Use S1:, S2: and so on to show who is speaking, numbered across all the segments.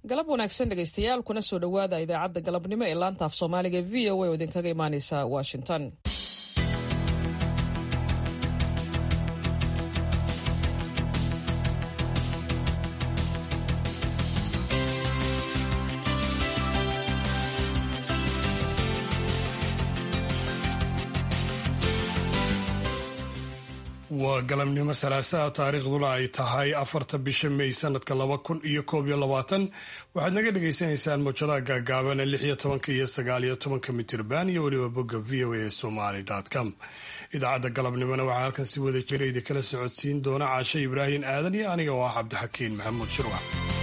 S1: galab wanaagsan dhegaystayaal kuna soo dhowaada idaacadda galabnimo ee laanta af soomaaliga v o a oo idinkaga imaaneysa washington
S2: waa galabnimo salaasaha taariikhduna ay tahay afarta bisha may sanadka laba kun iyo koob iyo labaatan waxaad naga dhagaysanaysaan mowjadaha gaagaaban ee lix iyo tobanka iyo sagaal iyo tobanka mitirban iyo weliba bogga v o a somaly com idaacadda galabnimona waxaa halkan si wada jira idinkala socodsiin doona caashe ibraahim aadan iyo aniga oo ah cabdixakiin maxamuud shirwax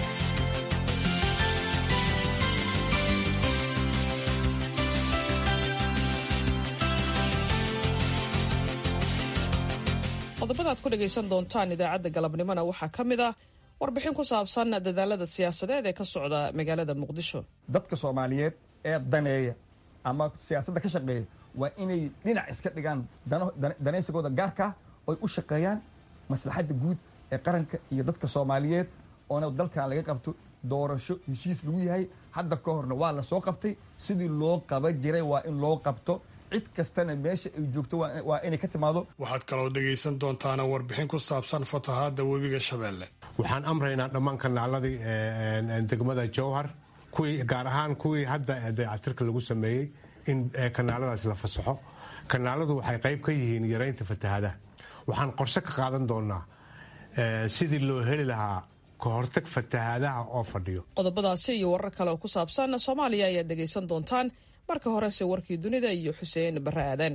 S1: qodobada ad ku dhagaysan doontaan idaacadda galabnimona waxaa ka mid ah warbixin ku saabsan dadaalada siyaasadeed ee ka socda magaalada muqdisho
S3: dadka soomaaliyeed ee daneeya ama siyaasadda ka shaqeeya waa inay dhinac iska dhigaan danaysigooda gaarkaa oy u shaqeeyaan maslaxadda guud ee qaranka iyo dadka soomaaliyeed oona dalkan laga qabto doorasho heshiis lagu yahay hadda ka horna waa la soo qabtay sidii loo qaba jiray waa in loo qabto cid kastana meesha ay joogto waa inay ka timaado
S2: waxaad kaloo dhegaysan doontaana warbixin ku saabsan fatahaadda webiga shabeelle
S4: waxaan amraynaa dhammaan kanaaladii degmada jowhar kuwii gaar ahaan kuwii hadda dayactirka lagu sameeyey in kanaaladaas la fasaxo kanaaladu waxay qayb ka yihiin yaraynta fatahaadaha waxaan qorshe ka qaadan doonaa sidii loo heli lahaa kahortag fatahaadaha oo fadhiyo
S1: qodobadaasi iyo warar kale oo ku saabsan soomaaliya ayaad dhegaysan doontaan marka horese warkii dunida iyo xuseen barre aadan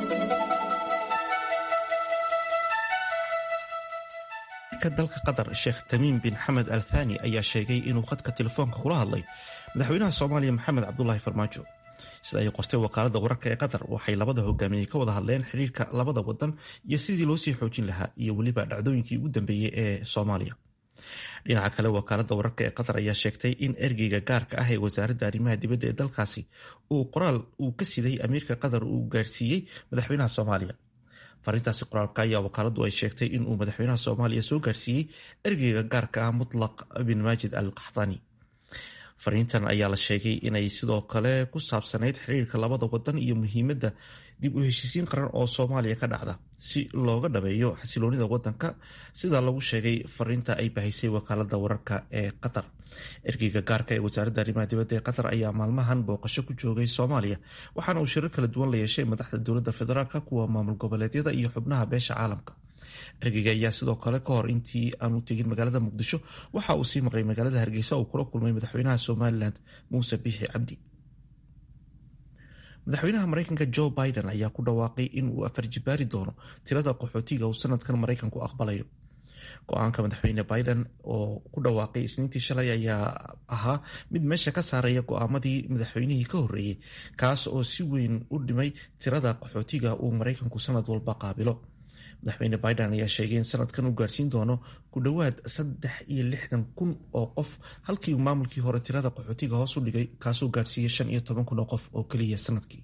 S5: ka dalka qatar sheekh tamiim bin xamed al thani ayaa sheegay inuu khadka telefoonka kula hadlay madaxweynaha soomaaliya maxamed cabdulaahi farmaajo sida ay qortay wakaalada wararka ee qatar waxay labada hogaamiyey ka wada hadleen xiriirka labada wadan iyo sidii loo sii xoojin lahaa iyo weliba dhacdooyinkii ugu dambeeyey ee soomaaliya dhinaca kale wakaalada wararka ee qatar ayaa sheegtay in ergeyga gaarka ah ee wasaaradda arrimaha dibadda ee dalkaasi uu qoraal uu ka siday amiirka qatar uu gaarsiiyey madaxweynaha soomaaliya farintaasi qoraalka ayaa wakaaladu ay sheegtay inuu madaxweynaha soomaaliya soo gaarsiiyey ergeyga gaarka ah mutlaq bin maajid al qaxdaani fariintan ayaa la sheegay inay sidoo kale ku saabsanayd xiriirka labada wadan iyo muhiimadda dib u heshiisiin qaran oo soomaaliya ka dhacda si looga dhabeeyo xasiloonida wadanka sida lagu sheegay fariinta ay bahaysay wakaalada wararka ee qatar ergeyga gaarka ee wasaaradda arrimaha dibadda ee qatar ayaa maalmahan booqasho ku joogay soomaaliya waxaana uu shirar kala duwan la yeeshay madaxda dowladda federaalka kuwa maamul goboleedyada iyo xubnaha beesha caalamka ergeyga ayaa sidoo kale ka hor intii aanu tegin magaalada muqdisho waxa uu sii maqlay magaalada hargeysa uu kula kulmay madaxweynaha somalilan muuse biixi cabdi madaxweynaha mareykanka joe biden ayaa ku dhawaaqay in uu afarjibaari doono tirada qaxootiga uu sanadkan mareykanku aqbalayo go-aanka madaxweyne biden oo ku dhawaaqay isniintii shalay ayaa ahaa mid meesha ka saaraya go-aamadii madaxweynihii ka horreeyey kaas oo si weyn u dhimay tirada qaxootiga uu mareykanku sanad walba qaabilo madaxweyne biden ayaa sheegay in sanadkan uu gaarsiin doono ku dhowaad saddex iyo lixdan kun oo qof halkii uu maamulkii hore tirada qaxootiga hoos u dhigay kaasoo gaarsiiyey shan iyo toban kun oo qof oo keliya sanadkii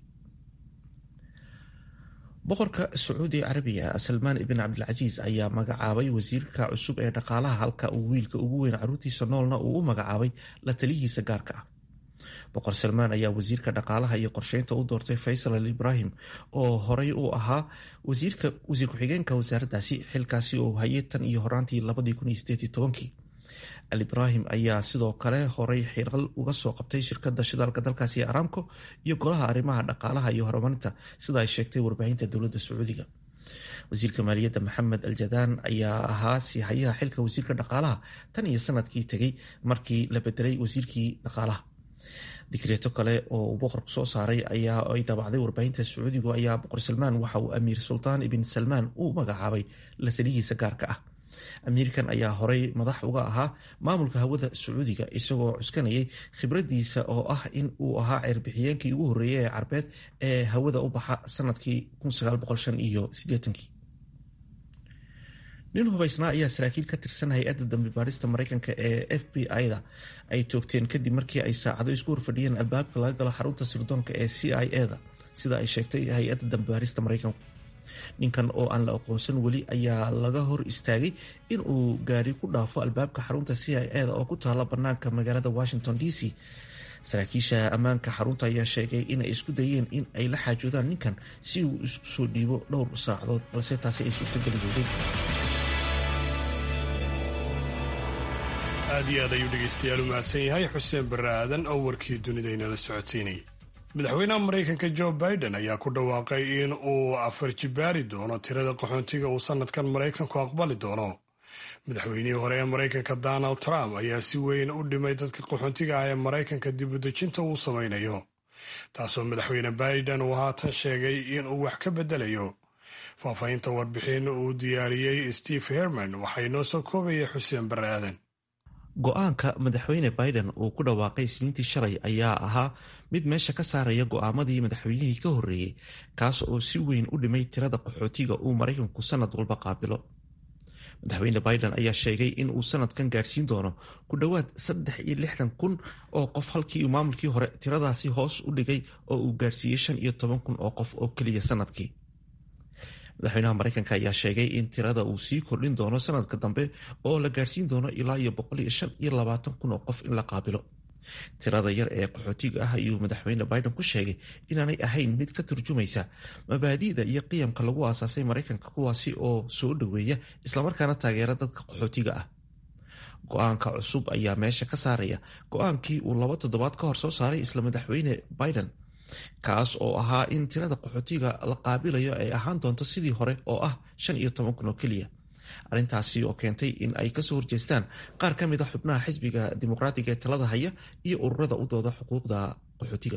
S5: boqorka sacuudi carabiga salmaan ibn cabdilcasiis ayaa magacaabay wasiirka cusub ee dhaqaalaha halka uu wiilka ugu weyn caruurtiisa noolna uu u magacaabay la taliyihiisa gaarka ah boqor salmaan ayaa wasiirka dhaqaalaha iyo qorsheynta u doortay faysal al ibraahim oo horey u ahaa wasiir ku-xigeenka wasaaraddaasi xilkaasi oo hayay tan iyo horaantii al ibraahim ayaa sidoo kale horey xiral uga soo qabtay shirkada shidaalka dalkaasi ee aramco iyo golaha arrimaha dhaqaalaha iyo horumarinta sida ay sheegtay warbaahinta dowladda sacuudiga wasiirka maaliyadda maxamed aljadaan ayaa ahaa siihayaha xilka wasiirka dhaqaalaha tan iyo sanadkii tegay markii la bedelay wasiirkii dhaqaalaha dikreeto kale oo uu boqorku soo saaray ayaa ay daabacday warbaahinta sacuudigu ayaa boqor salmaan waxa uu amiir sultaan ibn salmaan u magacaabay la taliyihiisa gaarka ah amiirkan ayaa horey madax uga ahaa maamulka hawada sacuudiga isagoo cuskanayay khibradiisa oo ah in uu ahaa ceerbixiyeenkii ugu horreeyay ee carbeed ee hawada u baxa sanadkii iyo nin hubaysnaa ayaa saraakiil ka tirsan hay-adda dambi baarista mareykanka ee f b i-da ay toogteen kadib markii ay saacado isku horfadhiyeen albaabka laga galo xarunta sirdoonka ee c i e da sida ay sheegtay hay-adda dambi baarista mareykanku ninkan oo aan la aqoonsan weli ayaa laga hor istaagay in uu gaari ku dhaafo albaabka xarunta c i eda oo ku taala banaanka magaalada washington d c saraakiisha ammaanka xarunta ayaa sheegay inay isku dayeen in ay la xaajoodaan ninkan si uu isku soo dhiibo dhowr saacadood balse taasi ay suurtageli weyday
S2: aad iyo aad ayuu dhegaystayaal u mahadsan yahay xuseen barre aadan oo warkii dunida inala socodsiinayay madaxweynaha maraykanka jo biden ayaa ku dhawaaqay in uu afar jibaari doono tirada qaxoontiga uu sanadkan maraykanku aqbali doono madaxweynihii hore ee maraykanka donald trump ayaa si weyn u dhimay dadka qaxoontiga ah ee maraykanka dibudejinta uu samaynayo taasoo madaxweyne biden uu haatan sheegay in uu wax ka bedelayo faahfaahinta warbixin uu diyaariyey steve herman waxay noo soo koobaya xuseen barre aadan
S5: go-aanka madaxweyne biden uu ku dhawaaqay isniintii shalay ayaa ahaa mid meesha ka saaraya go-aamadii madaxweynihii ka horreeyey kaas oo si weyn u dhimay tirada qaxootiga uu maraykanku sanad walba qaabilo madaxweyne biden ayaa sheegay in uu sanadkan gaadhsiin doono ku dhowaad saddex iyo lixdan kun oo qof halkii maamulkii hore tiradaasi hoos u dhigay oo uu gaadhsiiyey shan iyo toban kun oo qof oo keliya sanadkii madaxweynaha maraykanka ayaa sheegay in tirada uu sii kordhin doono sanadka dambe oo la gaadhsiin doono ilaa iyo boqol iyo shan iyo labaatan kun oo qof in la qaabilo tirada yar ee qaxootiga ah ayuu madaxweyne biden ku sheegay inaanay ahayn mid ka turjumaysa mabaadi'da iyo qiyamka lagu aasaasay maraykanka kuwaasi oo soo dhoweeya islamarkaana taageera dadka qaxootiga ah go-aanka cusub ayaa meesha ka saaraya go-aankii uu laba toddobaad ka hor soo saaray isla madaxweyne biden kaas oo ahaa in tirada qaxootiga la qaabilayo ay ahaan doonto sidii hore oo ah shan iyo toban kun oo keliya arrintaasi oo keentay in ay kasoo horjeestaan qaar ka mid a xubnaha xisbiga dimuqraatiga ee talada haya iyo ururada u dooda xuquuqda qaxootiga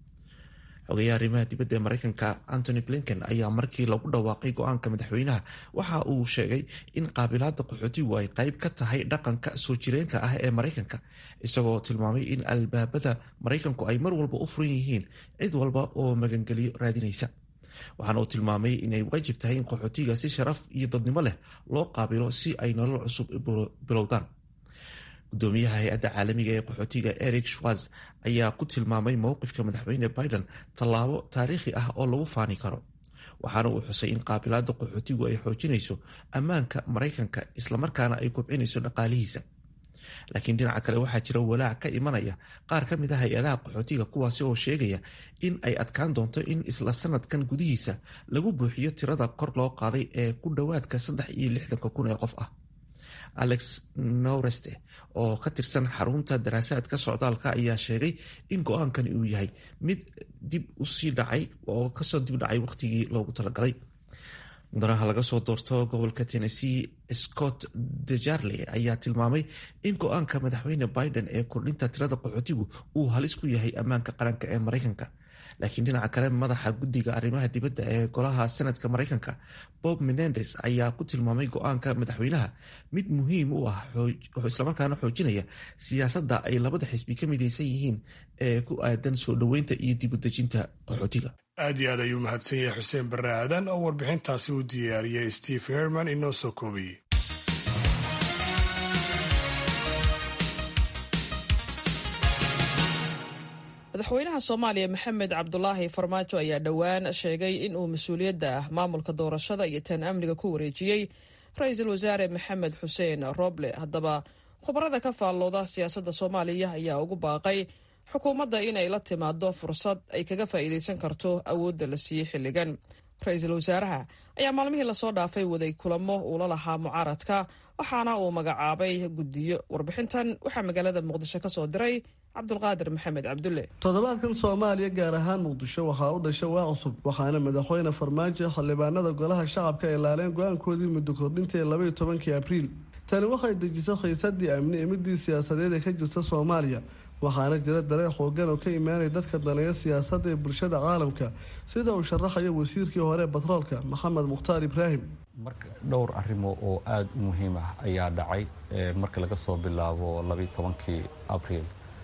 S5: xogeyaha arrimaha dibadda ee maraykanka antony blinken ayaa markii lagu dhawaaqay go-aanka madaxweynaha waxa uu sheegay in qaabilaada qaxootigu ay qayb ka tahay dhaqanka soo jireenka ah ee maraykanka isagoo tilmaamay in albaabada maraykanku ay mar walba u furan yihiin cid walba oo magangeliyo raadinaysa waxaana uu tilmaamay inay waajib tahay in qaxootiga si sharaf iyo dadnimo leh loo qaabilo si ay nolol cusub bilowdaan gudoomiyaha hay-adda caalamiga ee qaxootiga eric schwarz ayaa ku tilmaamay mowqifka madaxweyne biden tallaabo taariikhi ah oo lagu faani karo waxaana uu xusay in qaabilaada qaxootigu ay xoojinayso ammaanka maraykanka islamarkaana ay kobcinayso dhaqaalihiisa laakiin dhinaca kale waxaa jira walaac ka imanaya qaar ka mid a hay-adaha qaxootiga kuwaasi oo sheegaya in ay adkaan doonto in isla sanadkan gudihiisa lagu buuxiyo tirada kor loo qaaday ee ku dhowaadka saddex iyo lixdanka kun ee qof ah alex noreste oo ka tirsan xarunta daraasaadka socdaalka ayaa sheegay in go-aankani uu yahay mid dib usii dhacay oo kasoo dib dhacay waqtigii loogu talagalay mudanaha laga soo doorto gobolka tennessee scott dejarle ayaa tilmaamay in go-aanka madaxweyne biden ee kordhinta tirada qaxootigu uu halis ku yahay ammaanka qaranka ee maraykanka laakiin dhinaca kale madaxa guddiga arrimaha dibadda ee golaha senadka maraykanka bob menendes ayaa ku tilmaamay go-aanka madaxweynaha mid muhiim u ah islamarkaana xoojinaya siyaasadda ay labada xisbi ka midaysan yihiin ee ku aadan soo dhoweynta iyo dibudejinta qaxootiga
S2: aad iyo aad ayuu mahadsan yahay xuseen barre aadan oo warbixintaasi u diyaariyey steve herman inoo soo koobayey
S1: madaxweynaha soomaaliya maxamed cabdulaahi farmaajo ayaa dhowaan sheegay in uu mas-uuliyadda ah maamulka doorashada iyo tan amniga ku wareejiyey ra-iisul wasaare maxamed xuseen roble haddaba khubarada ka faallooda siyaasadda soomaaliya ayaa ugu baaqay xukuumadda inay la timaado fursad ay kaga faa'iidaysan karto awoodda la siiyey xilligan ra-iisul wasaaraha ayaa maalmihii lasoo dhaafay waday kulamo uu la lahaa mucaaradka waxaana uu magacaabay guddiyo warbixintan waxaa magaalada muqdisho ka soo diray cabdulqaadir maxamed cabdulle
S6: toddobaadkan soomaaliya gaar ahaan muqdisho waxaa u dhashay waa cusub waxaana madaxweyne farmaajo xildhibaanada golaha shacabka ay laaleen go-aankoodii muddo kordhinta ee labaiyo tobankii abriil tani waxay dejisay khiisadii amni ee midii siyaasadeed ee ka jirta soomaaliya waxaana jira dareen xoogan oo ka imaanaya dadka daneeya siyaasadda ee bulshada caalamka sida uu sharaxayo wasiirkii hore batroolka maxamed mukhtaar ibraahim
S7: marka dhowr arrimo oo aada u muhiim ah ayaa dhacay marka laga soo bilaabo labaiyo tobankii abriil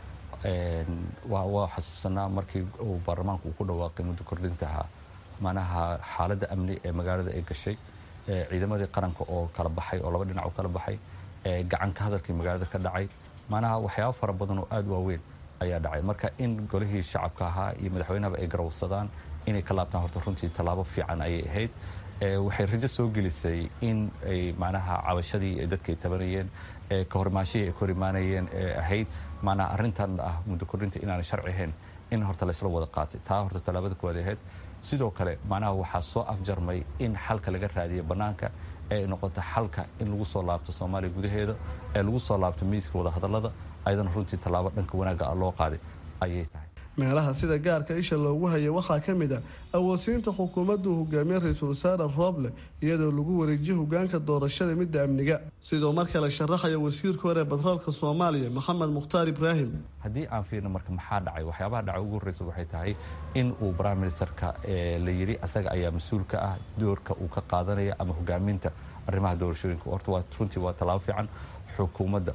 S7: waa xasuusanaa markii uu baarlamaanku uu ku dhawaaqay muddo kordhintaha manaha xaaladda amni ee magaalada ay gashay ciidamadii qaranka oo kala baxay oo laba dhinac u kala baxay gacanka hadalkii magaalada ka dhacay manaha waxyaaba fara badan oo aada waaweyn ayaa dhacay marka in golihii shacabka ahaa iyo madaxweynahaba ay garawsadaan inay ka laabtaan horta runtii tallaabo fiican ayay ahayd waxay rajo soo gelisay in ay macnaha cabashadii dadka ay tabanayeen ka horimaanshihii ay ka hor imaanayeen ee ahayd macnaha arrintan ah muddo kordhinta inaanay sharci ahayn in horta laysla wada qaatay taa horta tallaabada kuwaad ahayd sidoo kale macnaha waxaa soo afjarmay in xalka laga raadiyo bannaanka ee noqoto xalka in lagu soo laabto soomaaliya gudaheeda ee lagu soo laabto miiska wadahadallada ayadana runtii tallaabo dhanka wanaagga ah loo qaaday ayay tahay
S6: meelaha sida gaarka isha loogu hayay waxaa ka mid ah awoodsiinta xukuumaddu hogaamiye ra-iisul wasaare rooble iyadoo lagu wareejiyo hogaanka doorashada midda amniga sidoo mar kale sharaxaya wasiirka hore batroolka soomaaliya maxamed mukhtaar ibraahim
S7: haddii aan fiirno marka maxaa dhacay waxyaabaha dhacay ugu horreysa waxay tahay in uu prime ministerka la yidhi asaga ayaa mas-uul ka ah doorka uu ka qaadanaya ama hogaaminta arrimaha doorashooyinka horta waa runtii waa tallaabo fiican xukuumadda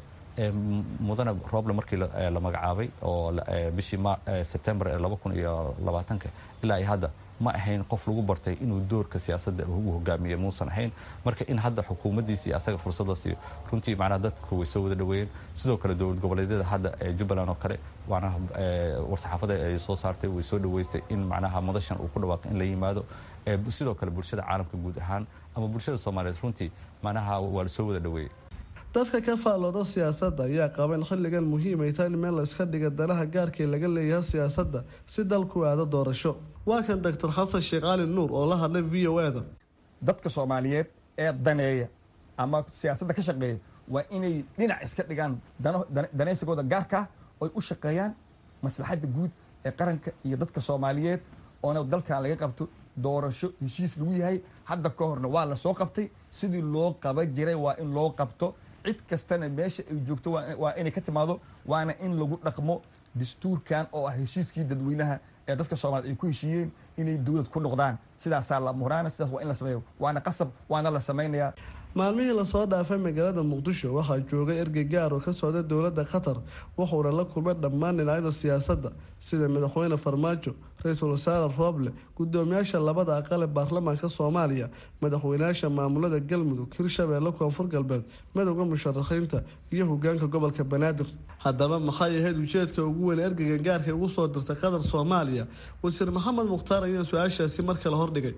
S7: mudane roble markii la magacaabay oo bishii sebtembar ee laba kun iyo labaatanka ilaa iyo hadda ma ahayn qof lagu bartay inuu doorka siyaasadda ugu hogaamiyo muusan ahayn marka in hadda xukuumaddiisii asaga fursadda siiyo runtii macnaha dadku way soo wada dhaweeyeen sidoo kale dowlad goboleedyada hadda ee jubbaland oo kale macnaha war-saxaafada ay soo saartay way soo dhaweysay in macnaha madashan uu ku dhawaaqay in la yimaado sidoo kale bulshada caalamka guud ahaan ama bulshada soomaaliyeed runtii macnaha waa la soo wada dhaweeyey
S6: dadka ka faallooda siyaasadda ayaa qaba in xilligan muhiim ay tahay in meel la iska dhiga danaha gaarkii laga leeyahay siyaasadda si dalku aado doorasho waa kan doctor xasan sheekh cali nuur oo la hadlay v o eda
S3: dadka soomaaliyeed ee daneeya ama siyaasadda ka shaqeeya waa inay dhinac iska dhigaan danaysigooda gaarkaa oy u shaqeeyaan maslaxadda guud ee qaranka iyo dadka soomaaliyeed oona dalkan laga qabto doorasho heshiis lagu yahay hadda ka horna waa la soo qabtay sidii loo qaba jiray waa in loo qabto cid kastana meesha ay joogto waa inay ka timaado waana in lagu dhaqmo dastuurkan oo ah heshiiskii dadweynaha ee dadka soomaaliyed ay ku heshiiyeen inay dowlad ku noqdaan sidaasaa la muraana sidaas waa in la sameeyo waana qasab waana la samaynayaa
S6: maalmihii lasoo dhaafay magaalada muqdisho waxaa joogay ergey gaar oo ka socda dowladda qatar wuxuuna la kulmay dhammaan dhinacyada siyaasadda sida madaxweyne farmaajo ra-iisul wasaare rooble gudoomiyaasha labada aqal ee baarlamaanka soomaaliya madaxweynayaasha maamulada galmudug hirshabeelle koonfur galbeed madowda musharaxiinta iyo hogaanka gobolka banaadir haddaba maxay ahayd ujeedka ugu weyn ergeygan gaarka ugu soo dirtay qatar soomaaliya wasiir maxamed mukhtaar ayaa su-aashaasi mar kale hordhigay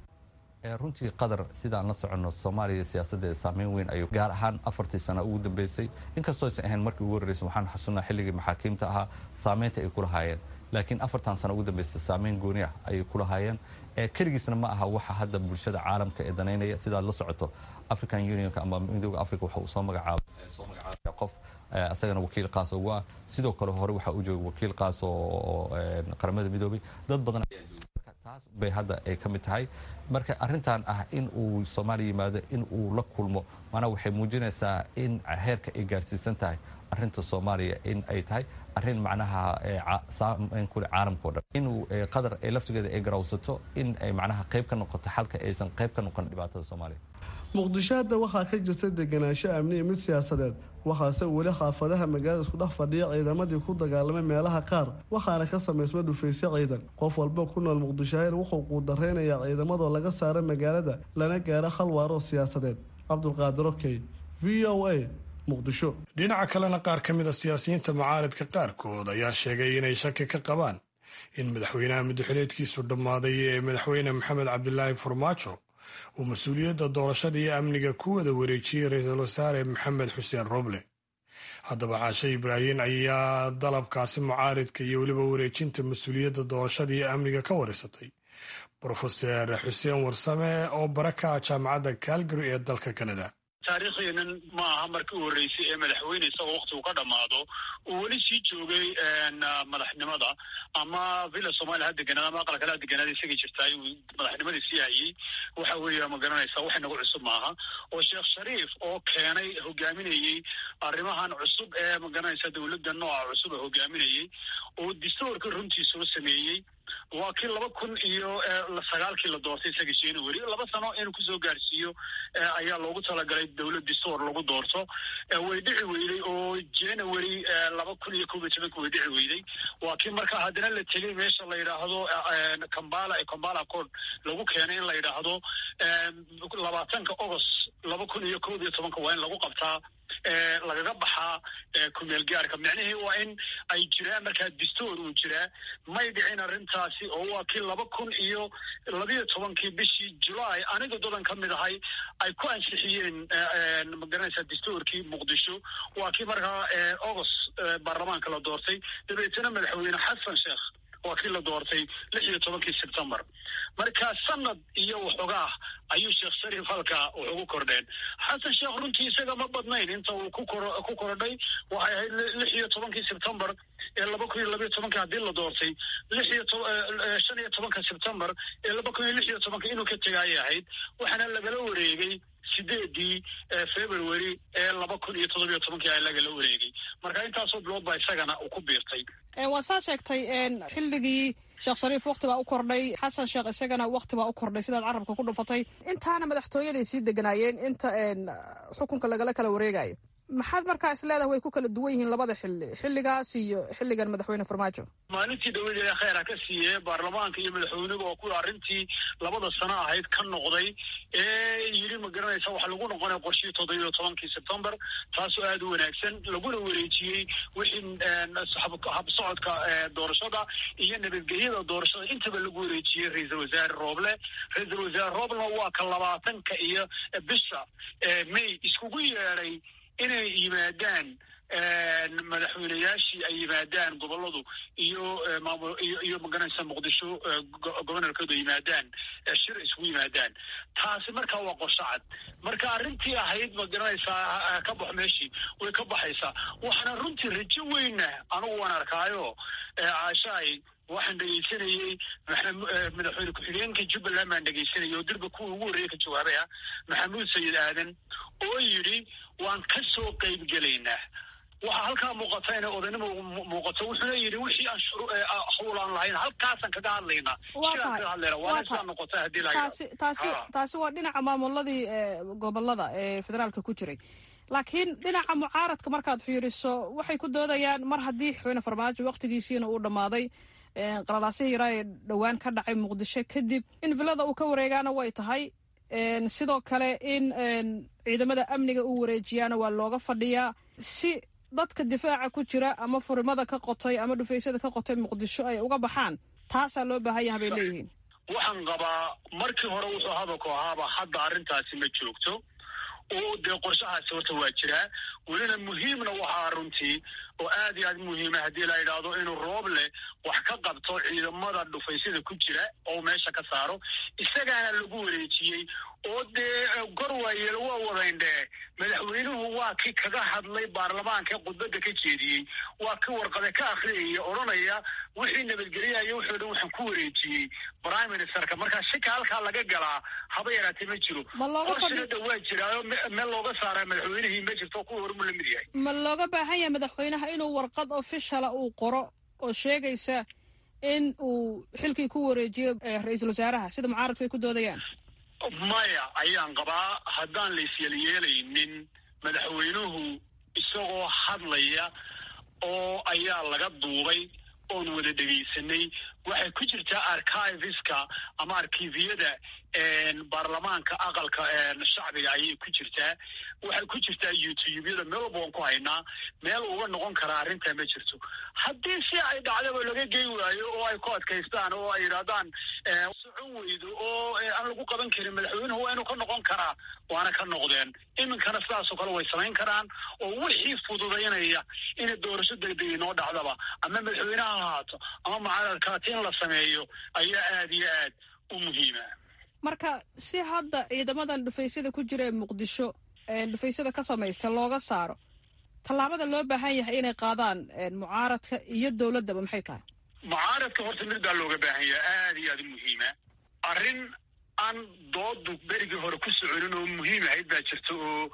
S7: runtii qatar sidaan la soconno soomaaliya siyaasaddeeda saameyn weyn ayuu gaar ahaan afartii sano ugu dambeysay inkastoo aysan ahayn markii ugu horreysay waxaan xasuunnaa xilligii maxaakiimta ahaa saameynta ay ku lahaayeen laakiin afartan sano ugu dambeysay saameyn gooni ah ayay ku lahaayeen keligiisna ma aha waxa hadda bulshada caalamka ee danaynaya sidaad la socoto african unionka ama midooda africa waxa uu soo magacaabay soo magacaabaya qof asagana wakiil qaas ugu ah sidoo kale hore waxaa u jooga wakiil qaas oo qaramada midoobay dad badan ayaa jooga taas bay hadda ay ka mid tahay marka arrintan ah in uu soomaaliya yimaado in uu la kulmo maanaa waxay muujinaysaa in heerka ay gaarsiisan tahay arrinta soomaaliya in ay tahay arrin macnaha saameyn kule caalamka o dhan inuu qatar ay laftigeeda ay garawsato in ay macnaha qayb ka noqoto xalka aysan qayb ka noqon dhibaatada soomaaliya
S6: muqdisho hadda waxaa ka jirta deganaansho amni iyo mid siyaasadeed waxaase weli xaafadaha magaalada isku dhex fadhiya ciidamadii ku dagaalamay meelaha qaar waxaana ka samaysma dhufaysyo ciidan qof walba ku nool muqdisho hayr wuxuu quudareynayaa ciidamadoo laga saara magaalada lana gaaro hal waaroo siyaasadeed cabdulqaadir okey v o a muqdisho
S2: dhinaca kalena qaar ka mid a siyaasiyiinta mucaaridka qaarkood ayaa sheegay inay shaki ka qabaan in madaxweynaha muddaxileedkiisu dhammaaday ee madaxweyne maxamed cabdilaahi farmaajo uu mas-uuliyadda doorashada iyo amniga ku wada wareejiyey ra-iisul wasaare maxamed xuseen roble haddaba caashe ibraahin ayaa dalabkaasi mucaaridka iyo weliba wareejinta mas-uuliyadda doorashada iyo amniga ka wareysatay brofeser xuseen warsame oo baraka jaamacadda calgary ee dalka canada
S8: taariikhdeenan ma aha markii u horreysay ee madaxweyne isagoo waktigu ka dhammaado uu weli sii joogay madaxnimada ama villa somalia ha deganaad ama aqal kale ha deganaad isagii jirtaay uu madaxnimadii sii hayey waxa weeye ma garanaysaa wax inagu cusub maaha oo sheekh shariif oo keenay hogaaminayey arrimahan cusub ee ma garanaysaa dowladda nooca cusub ee hogaaminayey oo distoorka runtii soo sameeyey waa kii laba kun iyo sagaalkii la doortay isaga january laba sano inuu kusoo gaarsiiyo ayaa loogu talagalay dowlad distoor lagu doorto way dhici weyday oo january laba kun iyo kob iyo tobanka way dhici weyday waa kii marka haddana la tegey meesha la yidhaahdo kambala ee kambala cod lagu keenay in la yidhaahdo labaatanka agost laba kun iyo kob iyo tobanka waa in lagu qabtaa lagaga baxaa kumeel gaarka micnihii waa in ay jiraan markaa distoor uu jiraa may dhicin arrintaasi oo waa kii laba kun iyo labiyo tobankii bishii julaay aniga dadan ka mid ahay ay ku ansixiyeen magaranaysaa distoorkii muqdisho waa kii markaa agost baarlamaanka la doortay dabeetana madaxweyne xasan sheekh waa kii la doortay lix iyo tobankii sebtembar marka sanad iyo waxoogaah ayuu sheekh shariif halkaa wax ugu kordheen xasan sheekh runtii isaga ma badnayn inta uu ku kordhay waxay ahayd lix iyo tobankii sebtembar ee laba kun iyo labiyo tobankii haddii la doortay lix iyo shan iyo tobanka sebtembar ee laba kun iyo lix iyo tobanka inuu ka tegaayay ahayd waxaana lagala wareegay sideedii february ee laba kun iyo toddobiyo tobankii a lagala wareegay marka intaasoo bilood baa isagana uu ku biirtay
S1: waa saa sheegtay xilligii sheekh shariif wakti baa u kordhay xasan sheekh isagana wakti baa u kordhay sidaad carabka ku dhufatay intaana madaxtooyaday sii deganaayeen inta xukunka lagala kala wareegayo maxaad markaa is leedahay way ku kala duwan yihiin labada xilli xilligaas iyo xilligan madaxweyne farmaajo
S8: maalintii dawlad ee kheyra ka siiyey baarlamaanka iyo madaxweynuhu oo kuwa arrintii labada sano ahayd ka noqday ee yidhi ma garanaysa waxa lagu noqonaya qorshihii toddobiyo tobankii sebtembar taasoo aada u wanaagsan laguna wareejiyey wixii habsocodka doorashada iyo nabadgelyada doorashada intaba lagu wareejiyey ra-iisal wasaare rooble ra-iisal wasaare rooblena waa ka labaatanka iyo bisha may iskugu yeedhay inay yimaadaan madaxweyneyaashii ay yimaadaan goboladu iyo maamul iyo iyo magaranaysa muqdisho gobonorkooda yimaadaan shir isugu yimaadaan taasi markaa waa qorsho cad marka arrintii ahayd magaranaysaa ka bax meeshii way ka baxaysaa waxaana runtii rajo weyna anigu waan arkaayo caashaay waxaan dhegaysanayey madaxweyne ku-xigeenka jubbaland baan dhegaysanayay oo dirba kuwa ugu horreeya ka jawaabay ah maxamuud sayid aadan oo yidhi waan ka soo qayb gelaynaa waxaa halkaa muuqata inay odaynimo muuqato wuxuuna yidhi wixii aan hawlaan lahayn halkaasaan kaga hadlaynaa sidaas noqota hadii
S1: taasi taasi taasi waa dhinaca maamuladii gobolada ee federaalka ku jiray laakiin dhinaca mucaaradka markaad fiiriso waxay ku doodayaan mar haddii madaxweyne farmaajo waktigiisiina uu dhammaaday qalalaasihii yaraa ee dhowaan ka dhacay muqdisho kadib in villada uu ka wareegaana way tahay sidoo kale in ciidamada amniga uu wareejiyaana waa looga fadhiyaa si dadka difaaca ku jira ama furimada ka qotay ama dhufaysyada ka qotay muqdisho ay uga baxaan taasaa loo baahan yaha bay leeyihiin
S8: waxaan qabaa markii hore wuxuu hadalku ahaaba hadda arrintaasi ma joogto oo dee qorshahaasi horta waa jiraa welina muhiimna waxaa runtii oo aad iyo aad muhiima haddii la yidhaahdo inuu rooble wax ka qabto ciidamada dhufaysyada ku jira oo meesha ka saaro isagaana lagu wareejiyey oo dee gorwaayeel waa wadayndhee madaxweynuhu waa kii kaga hadlay baarlamaanka khudbadda ka jeediyey waa kii warqade ka akhriyaya odhanaya wixii nabadgelyahayo wuxuu dhan waxaan ku wareejiyey prime ministerka markaa shika halkaa laga galaa haba yaraatee ma jiro qorsina dha waa jiraayo meel looga saara madaxweynihii ma jirto kuwa hormu lamid yahay
S1: ma looga baahan yahay madaxweynaha inuu warqad ofishala uu qoro oo sheegaysa in uu xilkii ku wareejiyo ra-iisul wasaaraha sida mucaaradku ay ku doodayaan
S8: maya ayaan qabaa haddaan la isyelyeelaynin madaxweynuhu isagoo hadlaya oo ayaa laga duubay oon wada dhegaysanay waxay ku jirtaa archiveska ama arkiviyada baarlamaanka aqalka shacbiga ayay ku jirtaa waxay ku jirtaa youtubeyada meel walba waan ku haynaa meel uga noqon karaa arrintaa ma jirto haddii si ay dhacdaba laga gey waayo oo ay ku adkaystaan oo ay yidhahdaan socon weydo oo aan lagu qaban karin madaxweynuhu waa inuu ka noqon karaa waana ka noqdeen iminkana sidaasoo kale way samayn karaan oo wixii fududaynaya inay doorasho degdeg inoo dhacdaba ama madaxweyneha ha ahaato ama mucaaradkaati in la sameeyo ayaa aad iyo aad u muhiima
S1: marka si hadda ciidamadan dhufaysyada ku jira ee muqdisho dhufaysyada ka samaysta looga saaro tallaabada loo baahan yahay inay qaadaan mucaaradka iyo dowladdaba maxay tahay
S8: mucaaradka horta mid baa looga baahan yahay aada iyo aad u muhiima arrin aan doodu berigii hore ku soconin oo muhiim ahayd baa jirta oo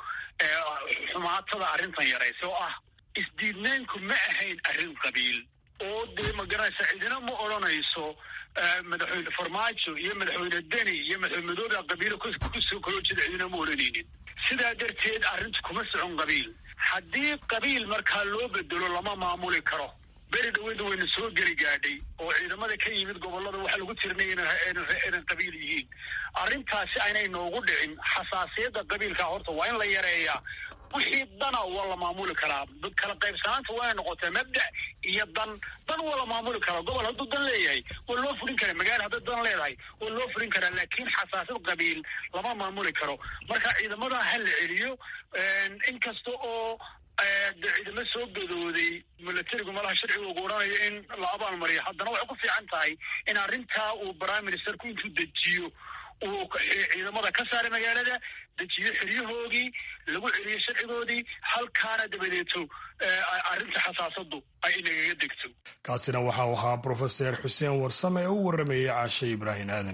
S8: xumaatada arrintan yaraysa oo ah isdiidnaynku ma ahayn arrin qabiil oo dee magaranaysa cidina ma odhanayso madaxweyne farmaajo iyo madaxweyne deni iyo madaxweyne madoobe qabiilo kusoo kaloo jeeda cidina ma odhanaynin sidaa darteed arrintu kuma socon qabiil haddii qabiil markaa loo bedelo lama maamuli karo beri dhaweyda wayna soo geli gaadhay oo ciidamada ka yimid gobolada waxaa lagu tirinaya inay qabiil yihiin arrintaasi aynay noogu dhicin xasaasiyadda qabiilka horta waa in la yareeyaa wixii dana waa la maamuli karaa kala qaybsanaanta waa inay noqotee mabda iyo dan dan waa la maamuli karaa gobol hadduu dan leeyahay waa loo fulin karaa magaala hadday dan leedahay waa loo fulin karaa laakiin xasaasad qabiil lama maamuli karo marka ciidamada ha la celiyo inkasta oo de ciidamo soo gadooday milatarigu malaha sharciga ugu odhanayo in la abaalmariyo haddana waxay ku fiican tahay in arrintaa uu prime ministerku intuu dejiyo uu ciidamada ka saaray magaalada dejiyo xeryahoodii lagu celiyo sharcigoodii halkaana dabadeeto arrinta xasaasadu ay inagaga degto
S2: kaasina waxau ahaa brofeser xuseen warsame oo u warramayay caashe ibraahim aadan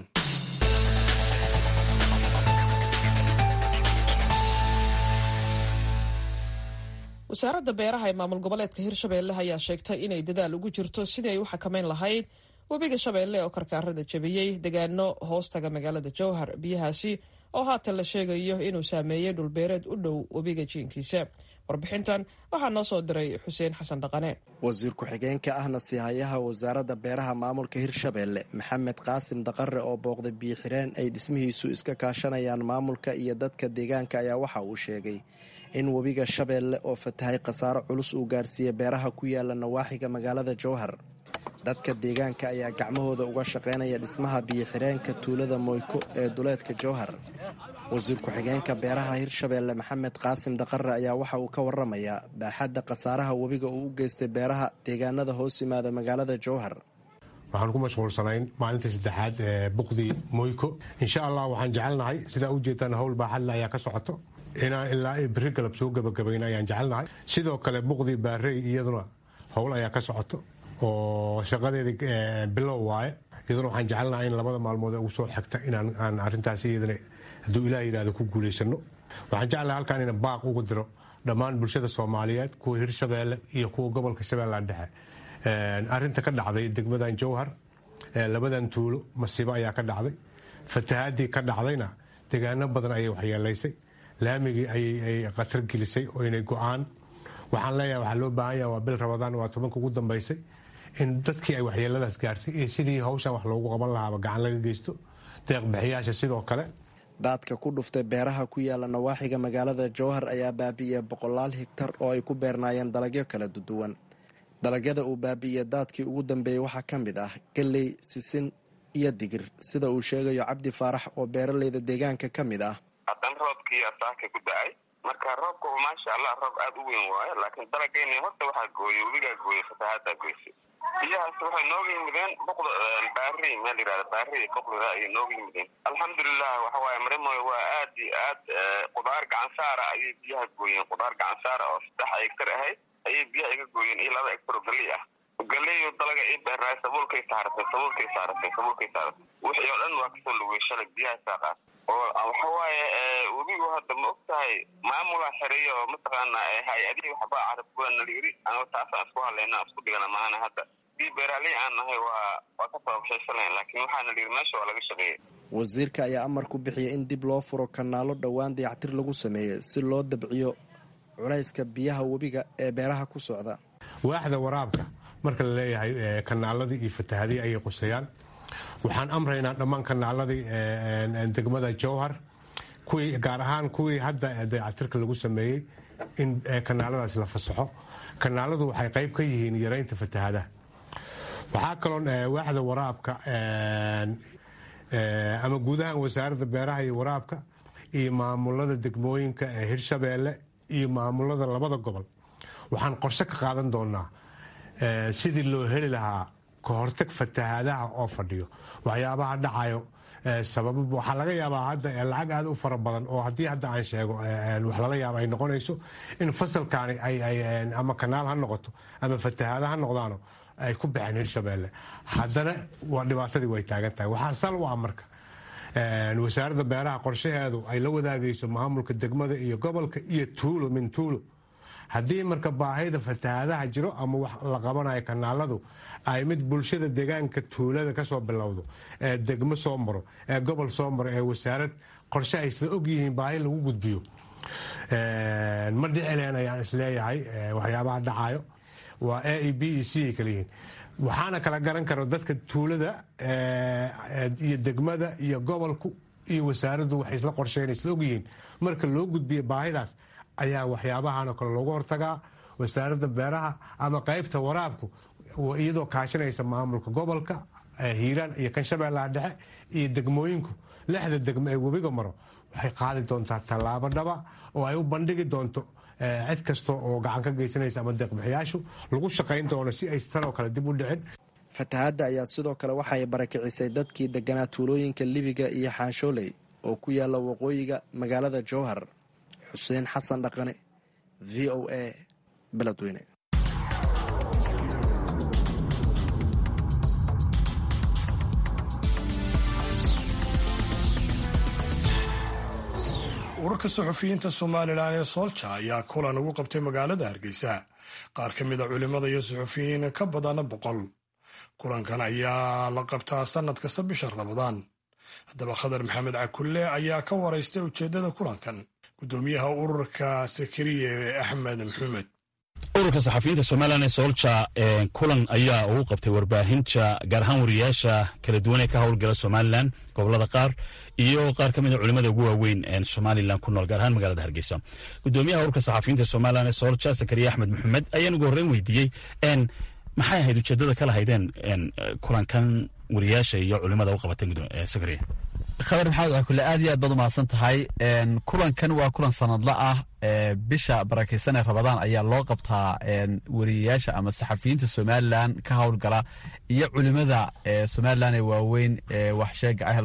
S1: wasaaradda beeraha ee maamul goboleedka hirshabeelle ayaa sheegtay inay dadaal ugu jirto sidii ay u xakamayn lahayd webiga shabeelle oo karkaarada jebiyey degaano hoostaga magaalada jowhar biyahaasi oo haatan la sheegayo inuu saameeyey dhulbeereed u dhow webiga jiinkiisa warbixintan waxaa noo soo diray xuseen xasan dhaqane
S9: wasiir ku-xigeenka ahna siihayaha wasaaradda beeraha maamulka hirshabeelle maxamed qaasim daqare oo booqday biyo-xireen ay dhismihiisu iska kaashanayaan maamulka iyo dadka deegaanka ayaa waxa uu sheegay in webiga shabeelle oo fatahay khasaaro culus uu gaarsiiyey beeraha ku yaala nawaaxiga magaalada jowhar dadka deegaanka ayaa gacmahooda uga shaqaynaya dhismaha biyo-xireenka tuulada moyko ee duleedka jowhar wasiir ku-xigeenka beeraha hirshabeelle maxamed qaasim daqare ayaa waxa uu ka waramayaa baaxadda khasaaraha webiga uu u geystay beeraha deegaanada hoos yimaada magaalada jowhar
S4: waxaan ku mashquulsanayn maalintii saddexaad ee buqdii moyko insha allah waxaan jecelnahay sidaa u jeedaan howl baaxadle ayaa ka socoto inaan ilaa beri galab soo gabagabayna ayaan jecelnahay sidoo kale buqdii baarey iyaduna howl ayaa ka socoto oo shaqadeeda bilow waaye iyaduna waxaan jecelnahay in labada maalmood ee ugu soo xigta inaan arintaas iyadana hadduu ilaah yidhahdo ku guulaysano waxaan jeclahay halkaan ina baaq ugu diro dhammaan bulshada soomaaliyeed kuwa hirshabeelle iyo kuwa gobolka shabeellaha dhexe arinta ka dhacday degmadan jowhar labadan tuulo masiibo ayaa ka dhacday fatahaadii ka dhacdayna degaano badan ayay waxyeelaysay laamigii ayay khatar gelisay oo inay go-aan waxaan leeyahay waxaa loo baahan yaha waa bil rabadaan waa tobanka ugu dambaysay in dadkii ay waxyeeladaas gaartay iyo sidii hawshan wax loogu qaban lahaaba gacan laga geysto deeqbixiyaasha sidoo kale
S9: daadka ku dhuftay beeraha ku yaala nawaaxiga magaalada jowhar ayaa baabi'iyey boqolaal higtar oo ay ku beernaayeen dalagyo kala duwan dalagyada uu baabi'iyey daadkii ugu dambeeyey waxaa ka mid ah galley sisin iyo digir sida uu sheegayo cabdi faarax oo beeraleyda deegaanka ka mid ah
S10: haddana roobkii asaaka ku da-ay marka roobka maasha allah roob aada u weyn waayo laakiin dalageyna horta waxaa gooyey webigaa gooyey fatahaadaa goysay biyahaas waxay nooga yimideen boqda baari meel yihahda baari boqdida ayay nooga yimideen alxamdulilah waxa waaye marimoy waa aad iyo aad qudaar gacansaara ayay biyaha gooyeen qudaar gacansaara oo saddex egtar ahayd ayay biyaha iga gooyeen iyo laba egtar oo galey ah galeeyo dalaga ii beernaay sabuulkay saaratay sabuulkay saaratay sabuulkay saaratay wixii oo dhan waa kasoo lugey shalay biyaha saaqaad oo waxa waaye webigu hadda ma og tahay maamulaa xereeya oo mataqaana hay-adihii waxbaa carabkuwa nala yiri anigo taasaan isku hadlayna isku dhigana maana hadda dii beeraaley aan nahay waa waa ka sababshayshalayn laakiin waxaa nala yiri meesha waa laga shaqeeyay
S9: wasiirka ayaa amar ku bixiyay in dib loo furo kanaalo dhowaan dayactir lagu sameeyey si loo dabciyo culayska biyaha webiga ee beeraha ku socda
S4: waaxda waraabka marka la leeyahay kanaaladii iyo fatahadii ayay qusayaan waxaan amraynaa dhammaan kanaaladii degmada jowhar kuwii gaar ahaan kuwii hadda dayactirka lagu sameeyey in kanaaladaas la fasaxo kanaaladu waxay qayb ka yihiin yaraynta fatahadaha waxaa kaloon waaxda waraabka ama guud ahaan wasaaradda beeraha iyo waraabka iyo maamulada degmooyinka ee hirshabeelle iyo maamulada labada gobol waxaan qorshe ka qaadan doonaa sidii loo heli lahaa kahortag fatahaadaha oo fadhiyo waxyaabaha dhacayo sababa waxaa laga yaabaa hadda lacag aad u fara badan oo haddii hadda aan sheego wax lala yaaba ay noqonayso in fasalkaani ama kanaal ha noqoto ama fatahaada ha noqdaano ay ku baxeen hirshabeelle haddana waa dhibaatadii way taagan tahay waxaa sal u ah marka wasaaradda beeraha qorshaheedu ay la wadaagayso maamulka degmada iyo gobolka iyo tuulo min tuulo haddii marka baahida fatahaadaha jiro ama wax la qabanayo kanaaladu ay mid bulshada deegaanka tuulada kasoo bilowdo ee degmo soo maro ee gobol soo maro ee wasaarad qorshe ay isla ogyihiin baahi lagu gudbiyo ma dhicileen ayaan isleeyahay waxyaabaha dhacayo waa a e b e c ay kala yihiin waxaana kala garan karo dadka tuulada iyo degmada iyo gobolku iyo wasaaraddu waxay isla qorsheyn isla ogyihiin marka loo gudbiyo baahidaas ayaa waxyaabahan oo kale loogu hortagaa wasaaradda beeraha ama qaybta waraabku iyadoo kaashanaysa maamulka gobolka hiiraan iyo kan shabeellaha dhexe iyo degmooyinku lixda degmo ee webiga maro waxay qaadi doontaa tallaabo dhaba oo ay u bandhigi doonto cid kasta oo gacan ka geysanaysa ama deeqbixiyaashu lagu shaqayn doono si ay tanoo kale dib u dhicin
S9: fatahaadda ayaa sidoo kale waxay barakicisay dadkii deganaa tuulooyinka libiga iyo xaanshooley oo ku yaala waqooyiga magaalada jowhar xuseen xasan dhaqane v o a beledweyne
S2: urarka suxufiyiinta somalilan ee soolja ayaa kulan ugu qabtay magaalada hargeysa qaar ka mid a culimada iyo suxufiyiin ka badana boqol kulankan ayaa la qabtaa sannad kasta bisha ramadaan haddaba khadar maxamed cakulle ayaa ka waraystay ujeeddada kulankan guddoomiyaha ururka sakariye axmed maxumed
S11: ururka saxafiyiinta somalilan ee soolja kulan ayaa ugu qabtay warbaahinta gaar ahaan wariyaasha kala duwan ee ka howlgala somalilan gobolada qaar iyo qaar ka mid a culimada ugu waaweyn somalilan ku nool gaar ahaan magaalada hargeysa gudoomiyaha ururka saxafiyiinta somalilan ee soolja sakariye axmed maxumed ayaan ugu horreyn weydiiyey maxay ahayd ujeeddada ka lahaydeen kulankan wariyaasha iyo culimada u qabateen sakariye
S12: khadar maxamed cakule aad iyo aad baad umahadsan tahay kulankan waa kulan sanadla ah bisha barakeysan ee rabadaan ayaa loo qabtaa wariyayaasha ama saxafiyiinta somalilan ka howlgala iyo culimada somalilan ee waaweyn waxsheega ah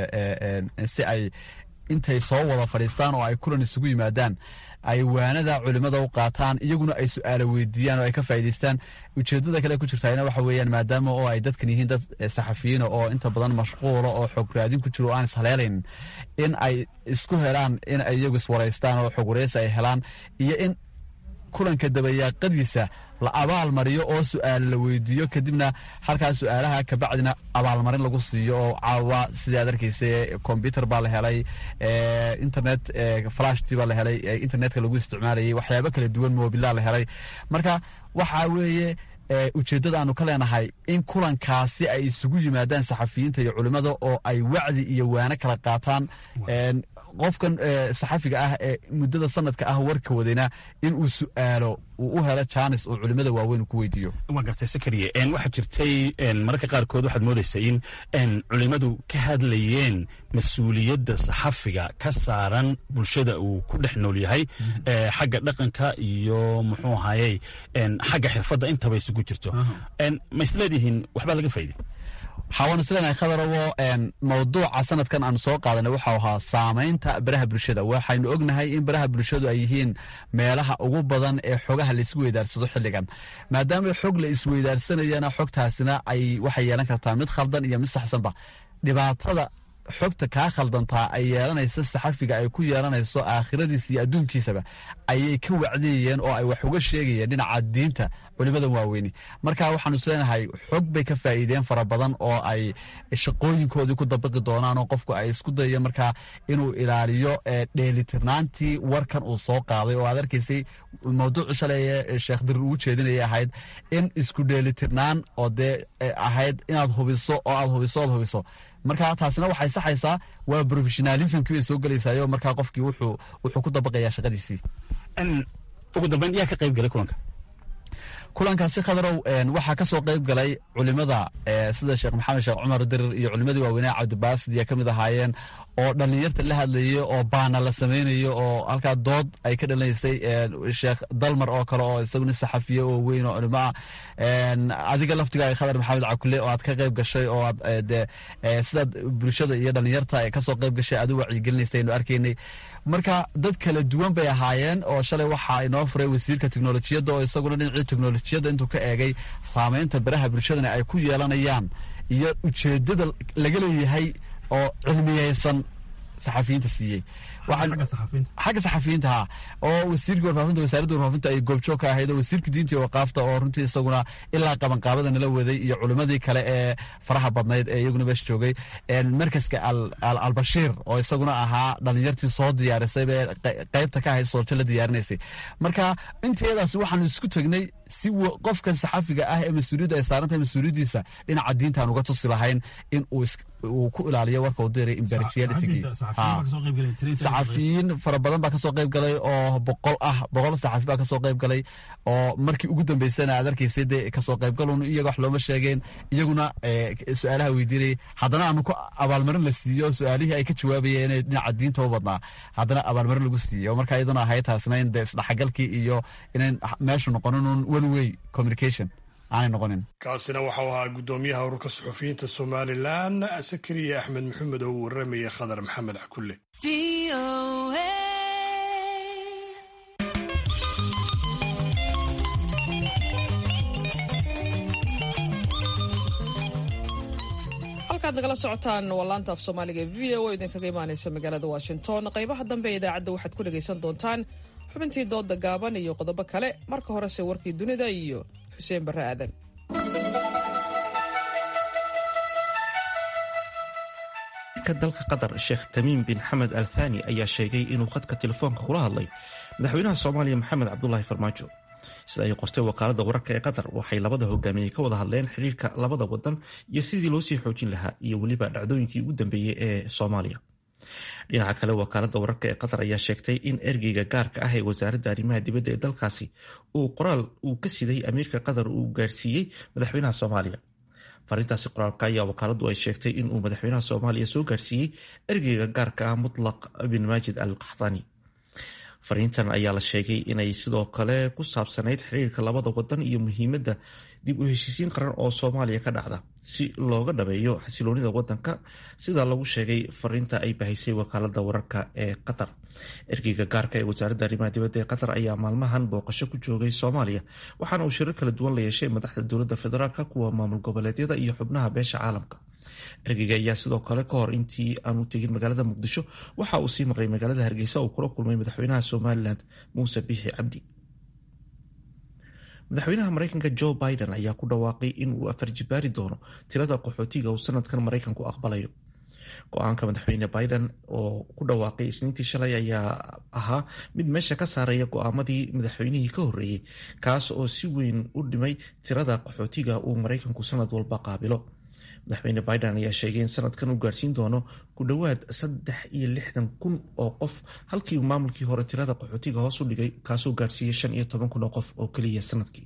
S12: si ay intay soo wada fadhiistaan oo ay kulan isugu yimaadaan ay waanada culimada u qaataan iyaguna ay su-aalo weydiiyaan oo ay ka faa'idaystaan ujeeddada kale ku jirtaana waxa weeyaan maadaama oo ay dadkan yihiin dad saxafiyiina oo inta badan mashquula oo xog raadin ku jiro o aan ishaleelayn in ay isku helaan in ay iyagu iswaraystaan oo xog wareysi ay helaan iyo in kulanka dabayaaqadiisa la abaal mariyo oo su-aal la weydiiyo kadibna halkaa su-aalaha kabacdina abaalmarin lagu siiyo oo caawa sidai ad arkeysa combyuter baa la helay internet flashti baa la helay internetka lagu isticmaalayay waxyaabo kala duwan mobilaa la helay marka waxa weeye ujeeddada aanu ka leenahay in kulankaasi ay isugu yimaadaan saxafiyiinta iyo culimmada oo ay wacdi iyo waano kala qaataan qofkan saxafiga ah ee muddada sanadka ah warka wadayna in uu su-aalo uu u helo janis uu culimada waaweyn ku weydiiyo
S11: waa gartay sakariye waxaa jirtay mararka qaarkood waxaad moodaysa in culimadu ka hadlayeen mas-uuliyadda saxafiga ka saaran bulshada uu ku dhex nool yahay xagga dhaqanka iyo muxuu ahayey xagga xirfadda intaba isugu jirto ma isleedihiin waxbaa laga faa'iday
S12: waxaawaan isleenahay khadarowo mawduuca sanadkan aanu soo qaadanay waxau ahaa saamaynta baraha bulshada waxaynu ognahay in baraha bulshadu ay yihiin meelaha ugu badan ee xogaha laisku weydaarsado xilligan maadaama xog la isweydaarsanayana xogtaasina ay waxay yeelan kartaa mid khaldan iyo mid saxsanba dhibaatada xogta kaa khaldantaa ay yeelanaysa saxafiga ay ku yeelanayso aakhiradiisa iyo adduunkiisaba ayay ka wacdiyayeen oo ay wax uga sheegayeen dhinaca diinta culimadan waaweyni marka waxaanu isleenahay xog bay ka faa'iideen fara badan oo ay shaqooyinkoodii ku dabaqi doonaan oo qofku ay isku dayayo markaa inuu ilaaliyo dheelitirnaantii warkan uu soo qaaday oo aad arkaysay mawduucu shalay sheekh dirir ugu jeedinayay ahayd in isku dheelitirnaan oo dee ahayd inaad hubiso oo aad hubiso oad hubiso marka taasina waxay saxaysaa waa professionalismkii bay soo gelaysayo markaa qofkii wuxuu wuxuu ku dabaqayaa shaqadiisii
S11: ugu dambeyn yaa ka qayb galay kulanka
S12: kulankaasi khadarow waxaa ka soo qayb galay culimada sida sheekh maxamed sheekh cumar dirir iyo culimadii waaweynea cabdibaasid ya ka mid ahaayeen oo dhallinyarta la hadlayay oo baana la samaynayo oo halkaa dood ay ka dhalinaysay sheekh dalmar oo kale oo isagu nin saxafiye oo weyn oo culimo ah adiga laftigaaga khadar maxamed cakule oo aad ka qayb gashay oo aad de sidaad bulshada iyo dhallinyarta kasoo qayb gashay aad u wacyigelinaysay aynu arkaynay marka dad kala duwan bay ahaayeen oo shalay waxaa inoo furay wasiirka teknolojiyadda oo isaguna dhinacii teknolojiyadda intuu ka eegay saamaynta baraha bulshadana ay ku yeelanayaan iyo ujeedada laga leeyahay oo cilmiyeysan saxafiyiinta siiyey xagga saxafiyiinta ha oo wasiirkii warfaafinta wasaaradda warfaafinta ay goobjoog ka ahayd oo wasiirka diinta iyo waqaafta oo runtii isaguna ilaa qabanqaabada nala waday iyo culimmadii kale ee faraha badnayd ee iyaguna meesha joogay markaska albashiir oo isaguna ahaa dhalinyartii soo diyaarisay bee qaybta ka ahayd sooljo la diyaarinaysay marka inteedaasi waxaanu isku tegnay si qofka saxafiga ah ee mas-uuliyadda ay saarantahay mas-uuliyaddiisa dhinaca diintaan uga tusi lahayn in uu ku ilaaliyo warka uu diray impartialitigii saxafiyiin fara badan baa kasoo qayb galay oo boqol ah boqol saxafi baa kasoo qayb galay oo markii ugu dambeysana aad arkaysay dee kasoo qaybgalun iyaga wax looma sheegeen iyaguna su-aalaha weydiinayay haddana aanu ku abaalmarin la siiyo su-aalihii ay ka jawaabayeen inay dhinaca diinta u badnaa haddana abaalmarin lagu siiyo marka iyaduna ahayd taasna in dee isdhexgalkii iyo inayn meeshu noqonin un one way communication aanay noqonin
S2: kaasina waxau ahaa guddoomiyaha ururka suxufiyiinta somalilan sakariya axmed maxamed oo u warramaya khadar maxamed xakulle
S1: halkaad nagala socotaan waa laanta af soomaaliga v o idinkaga imaanaysa magaalada washington qaybaha dambe ee idaacadda waxaad ku dhegaysan doontaan xubintii dooda gaaban iyo qodobo kale marka horese warkii dunida iyo xuseen barre aadan
S5: dalka qatar sheekh tamiim bin xamed al thani ayaa sheegay inuu khadka telefoonka kula hadlay madaxweynaha soomaaliya maxamed cabdulaahi farmaajo sida ay qortay wakaalada wararka ee qatar waxay labada hogaamiyey ka wada hadleen xiriirka labada wadan iyo sidii loo sii xoojin lahaa iyo weliba dhacdooyinkii ugu dambeeyey ee soomaaliya dhinaca kale wakaalada wararka ee qatar ayaa sheegtay in ergeyga gaarka ah ee wasaaradda arrimaha dibadda ee dalkaasi uu qoraal uu ka siday amiirka qatar uu gaarsiiyey madaxweynaha soomaaliya farintaasi qoraalka ayaa wakaaladu ay sheegtay inuu madaxweynaha soomaaliya soo gaarsiiyey ergeyga gaarka ah mutlaq bin maajid al kaxdani fariintan ayaa la sheegay inay sidoo kale ku saabsanayd xiriirka labada wadan iyo muhiimadda dib u heshiisiin qaran oo soomaaliya ka dhacda si looga dhabeeyo xasiloonida wadanka sida lagu sheegay fariinta ay bahaysay wakaalada wararka ee qatar ergeyga gaarka ee wasaaradda arrimaha dibadda ee qatar ayaa maalmahan booqasho ku joogay soomaaliya waxaana uu shirar kala duwan la yeeshay madaxda dowladda federaalka kuwa maamul goboleedyada iyo xubnaha beesha caalamka ergeyga ayaa sidoo kale ka hor intii aanu tegin magaalada muqdisho waxa uu sii maray magaalada hargeysa uu kula kulmay madaxweynaha somalilan muuse biixi cabdi madaxweynaha mareykanka joe biden ayaa ku dhawaaqay in uu afarjibaari doono tirada qaxootiga uu sanadkan mareykanku aqbalayo go-aanka madaxweyne biden oo ku dhawaaqay isniintii shalay ayaa ahaa mid meesha ka saaraya go-aamadii madaxweynihii ka horreeyey kaas oo si weyn u dhimay tirada qaxootiga uu mareykanku sanad walba qaabilo madaxweyne biden ayaa sheegay in sanadkan uu gaarsiin doono ku dhowaad saddex iyo lixdan kun oo qof halkii uu maamulkii hore tirada qaxootiga hoos u dhigay kaasoo gaarsiiyey shan iyo toban kun oo qof oo keliya sanadkii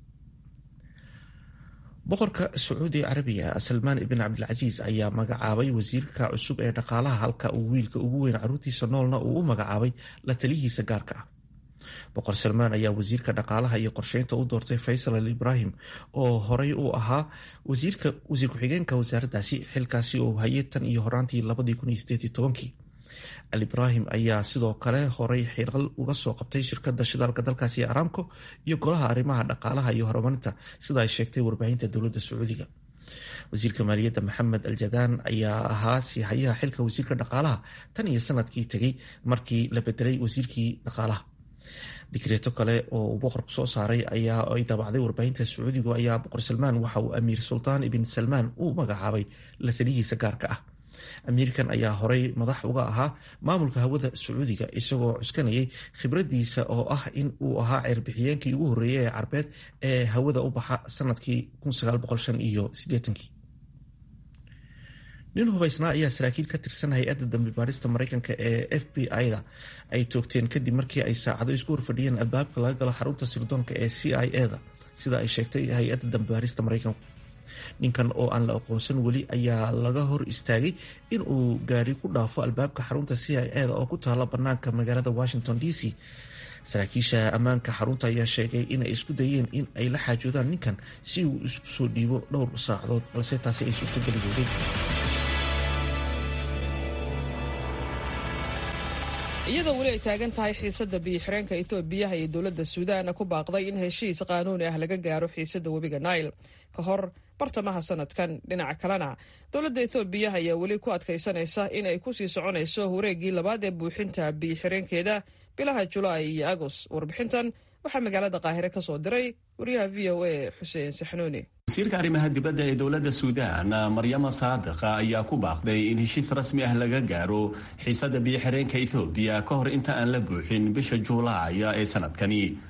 S5: boqorka sacuudi carabiga salmaan ibn cabdilcasiis ayaa magacaabay wasiirka cusub ee dhaqaalaha halka uu wiilka ugu weyn caruurtiisa noolna uu u magacaabay la taliyihiisa gaarka ah boqor salmaan ayaa wasiirka dhaqaalaha iyo qorsheynta u doortay faysal al ibraahim oo horey u ahaa wasiir ku-xigeenka wasaaraddaasi xilkaasi oo hayay tan iyo horaantii labadii kun iyo sideed iyo tobankii al ibraahim ayaa sidoo kale horey xiral uga soo qabtay shirkada shidaalka dalkaasi aramco iyo golaha arrimaha dhaqaalaha iyo horumarinta sida ay sheegtay warbaahinta dowladda sacuudiga wasiirka maaliyadda maxamed al jadaan ayaa ahaa siihayaha xilka wasiirka dhaqaalaha tan iyo sanadkii tegay markii la bedelay wasiirkii dhaqaalaha dikreeto kale oo uu boqorku soo saaray ayaa ay daabacday warbaahinta sacuudigu ayaa boqor salmaan waxa uu amiir sultaan ibn salmaan u magacaabay la taliyihiisa gaarka ah amiirkan ayaa horey madax uga ahaa maamulka hawada sacuudiga isagoo cuskanayay khibradiisa oo ah in uu ahaa ceerbixiyeenkii ugu horreeyay ee carbeed ee hawada u baxa sanadkii iyo nin hubaysnaa ayaa saraakiil ka tirsan hay-adda dambi baarista mareykanka ee f b i-da ay toogteen kadib markii ay saacado isku horfadhiyeen albaabka laga galo xarunta sirdoonka ee c i e da sida ay sheegtay hay-adda dambi baarista mareykanku ninkan oo aan la aqoonsan weli ayaa laga hor istaagay in uu gaari ku dhaafo albaabka xarunta c i e da oo ku taala banaanka magaalada washington d c saraakiisha ammaanka xarunta ayaa sheegay inay isku dayeen in ay la xaajoodaan ninkan si uu isku soo dhiibo dhowr saacadood balse taasi ay suurtogeli weydeen
S1: iyadoo weli ay taagan tahay xiisadda biyo-xireenka etoobiyaha iyo dowladda suudaan ku baaqday in heshiis qaanuuni ah laga gaaro xiisadda webiga nail ka hor bartamaha sanadkan dhinaca kalena dowladda etoobiya ayaa weli ku adkaysanaysa in ay kusii soconayso wareeggii labaad ee buuxinta biyo-xireenkeeda bilaha julaay iyo agos warbixintan waxaa magaalada qaahire ka soo diray wariyaha v o a xuseen saxnuuni
S13: wasiirka arrimaha dibadda ee dowladda suudaan maryama saadiqa ayaa ku baaqday in heshiis rasmi ah laga gaaro xiisadda biyo-xireenka ethoobiya ka hor inta aan la buuxin bisha juulaaya ee sanadkani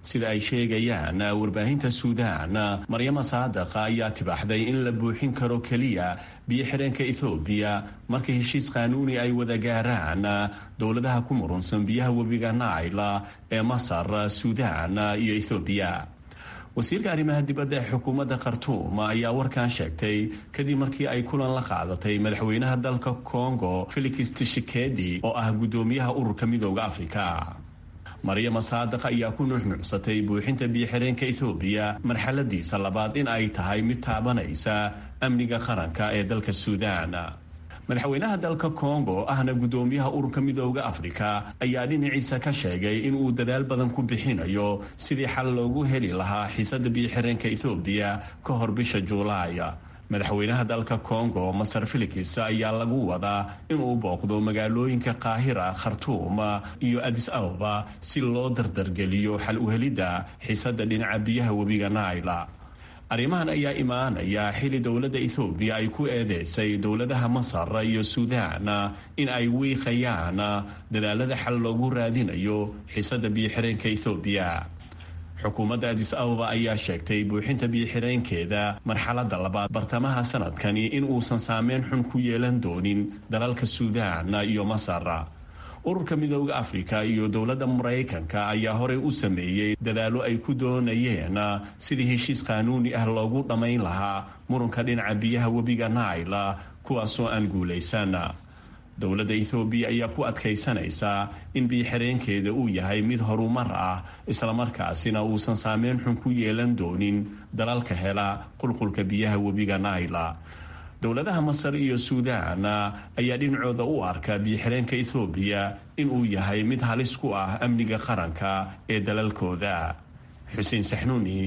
S13: sida ay sheegayaan warbaahinta suudaan maryama saadaqa ayaa tibaaxday in la buuxin karo keliya biyo-xireenka ethoobiya marka heshiis qaanuuni ay wada gaaraan dowladaha ku murunsan biyaha webiga naila ee masar suudaan iyo ethoobiya wasiirka arrimaha dibadda ee xukuumadda khartuum ayaa warkan sheegtay kadib markii ay kulan la qaadatay madaxweynaha dalka kongo felix tishikedi oo ah guddoomiyaha ururka midooda afrika maryama saadiq ayaa ku nuuxnuucsatay buuxinta biyo-xireenka ethoobiya marxaladiisa labaad in ay tahay mid taabanaysa amniga qaranka ee dalka suudaan madaxweynaha dalka kongo ahna guddoomiyaha ururka midooda afrika ayaa dhinaciisa ka sheegay in uu dadaal badan ku bixinayo sidii xal loogu heli lahaa xiisada biyo-xireenka ethoobiya ka hor bisha juulaay madaxweynaha dalka kongo masar felix ayaa lagu wadaa inuu booqdo magaalooyinka qaahira khartuum iyo adis ababa si loo dardargeliyo xal uhelidda xiisada dhinaca biyaha webiga naila arrimahan ayaa imaanaya xili dowladda ethoobiya ay ku eedeysay dowladaha masar iyo suudaan in ay wiiqayaan dadaalada xal loogu raadinayo xiisada biyo-xireenka ethoobiya xukuumadda adis ababa ayaa sheegtay buuxinta biyo-xireenkeeda marxaladda labaad bartamaha sanadkani in uusan saameyn xun ku yeelan doonin dalalka suudaan iyo masar ururka midooda afrika iyo dowladda maraykanka ayaa horey u sameeyey dadaalo ay ku doonayeen sidii heshiis qaanuuni ah loogu dhammayn lahaa murunka dhinaca biyaha webiga naila kuwaasoo aan guulaysan dowladda ethoobiya ayaa ku adkaysanaysaa in biyo-xireenkeeda uu yahay mid horumar ah islamarkaasina uusan saameyn xun ku yeelan doonin dalalka hela qulqulka biyaha webiga naila dowladaha masar iyo suudaan ayaa dhinacooda u arka biyo-xireenka ethoobiya inuu yahay mid halis ku ah amniga qaranka ee dalalkooda xuseen saxnuuni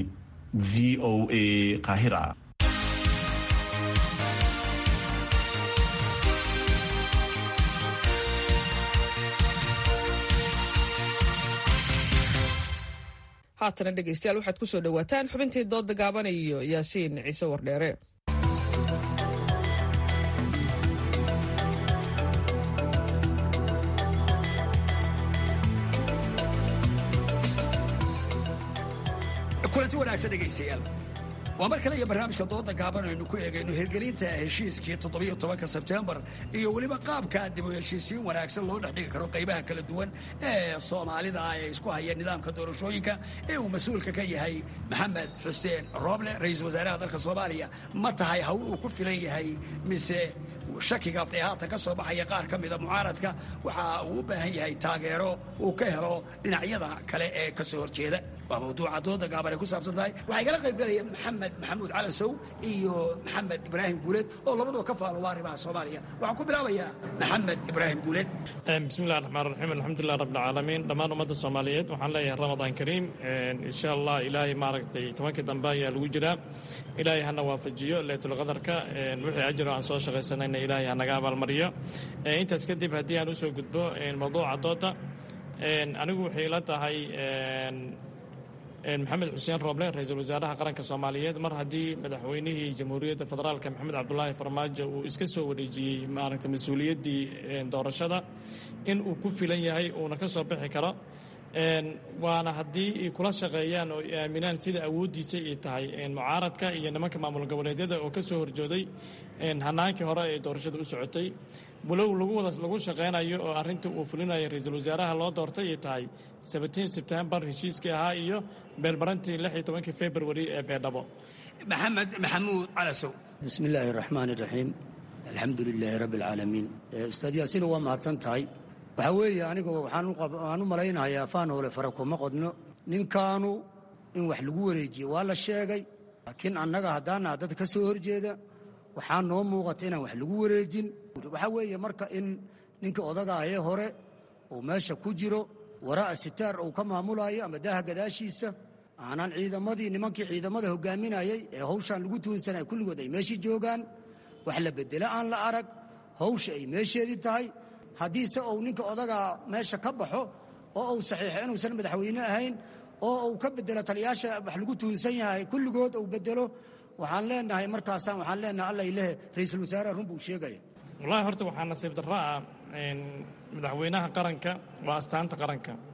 S13: v o a qaahira
S1: haatana dhegeystayaal waxaad ku soo dhowaataan xubintii dooda gaaban iyo yaasiin ciise wardheere
S14: kulanti wanaagsan dhegaystayaal waa mar kale iyo barnaamijka dooda gaaban aynu ku eegayno hirgelinta heshiiskii toddobiyo tobanka sebtembar iyo weliba qaabka dib u heshiisiin wanaagsan loo dhex dhigi karo qaybaha kala duwan ee soomaalida ee isku haya nidaamka doorashooyinka ee uu mas-uulka ka yahay maxamed xuseen rooble ra-iisul wasaaraha dalka soomaaliya ma tahay hawl uu ku filan yahay mise shakiga ee haatan ka soo baxaya qaar ka mida mucaaradka waxa uu u baahan yahay taageero uu ka helo dhinacyada kale ee ka soo horjeeda waa mawduuca dooda gaaban ay ku saabsan tahay waxaa igala qayb galaya maxamed maxamuud calansow iyo maxamed ibraahim guuleed oo labaduba ka faalooda arrimaha soomaaliya waxaan ku bilaabayaa maxamed ibraahim guuleed
S15: bismillahi raxmaan raxiim alxamdulilah rabbilcaalamiin dhammaan ummadda soomaaliyeed waxaan leeyahay ramadaan kariim insha allah ilaahay maaragtay tobankii dambe ayaa lagu jiraa ilaahay hana waafajiyo leytulqadarka wixii ajiro aan soo shaqaysanayna ilaahay hanaga abaalmariyo intaas kadib haddii aan usoo gudbo mawduuca dooda anigu waxay ila tahay maxamed xuseen rooble ra-iisul wasaaraha qaranka soomaaliyeed mar haddii madaxweynihii jamhuuriyadda federaalka maxamed cabdulaahi farmaajo uu iska soo wareejiyey maaragtay mas-uuliyaddii doorashada in uu ku filan yahay uuna ka soo bixi karo waana haddii ay kula shaqeeyaan oo ay aaminaan sida awooddiisa ay tahay mucaaradka iyo nimanka maamul goboleedyada oo ka soo horjooday hanaankii hore ee doorashada u socotay walow lagu wada lagu shaqaynayo oo arrinta uu fulinayo ra-iisul wasaaraha loo doortay ay tahay seventeen sebtembar heshiiskii ahaa iyo beelmarantii lix iyo tobankii february ee beedhabo
S14: maxamed maxamuud calasow
S16: bismi illaahi raxmaan iraxiim alxamdu lilaahi rabbi alcaalamiin ustaad yaasiin waa mahadsan tahay waxaa weeye aniga waxaan u malaynayaa faanhoole fara kuma qodno ninkaanu in wax lagu wareejiye waa la sheegay laakiin annaga haddaana dad ka soo horjeeda waxaa noo muuqata inaan wax lagu wareejin waxaa weeye marka in ninka odaga ahee hore uu meesha ku jiro waraa'a sitaar uu ka maamulayo ama daaha gadaashiisa aanan ciidamadii nimankii ciidamada hogaaminayay ee hawshaan lagu tuunsanaya kulligood ay meeshii joogaan wax la bedelo aan la arag hawsha ay meesheedii tahay haddiise uu ninka odagaa meesha ka baxo oo uu saxiixo inuusan madaxweyne ahayn oo uu ka bedelo taliyaasha wax lagu tuunsan yahay kulligood uu bedelo waxaan leenahay markaasaan waxaan leenahay alla ilahe ra-iisul wasaaraha run buu sheegaya
S15: wallaahi horta waxaa nasiib darro ah madaxweynaha qaranka waa astaanta qaranka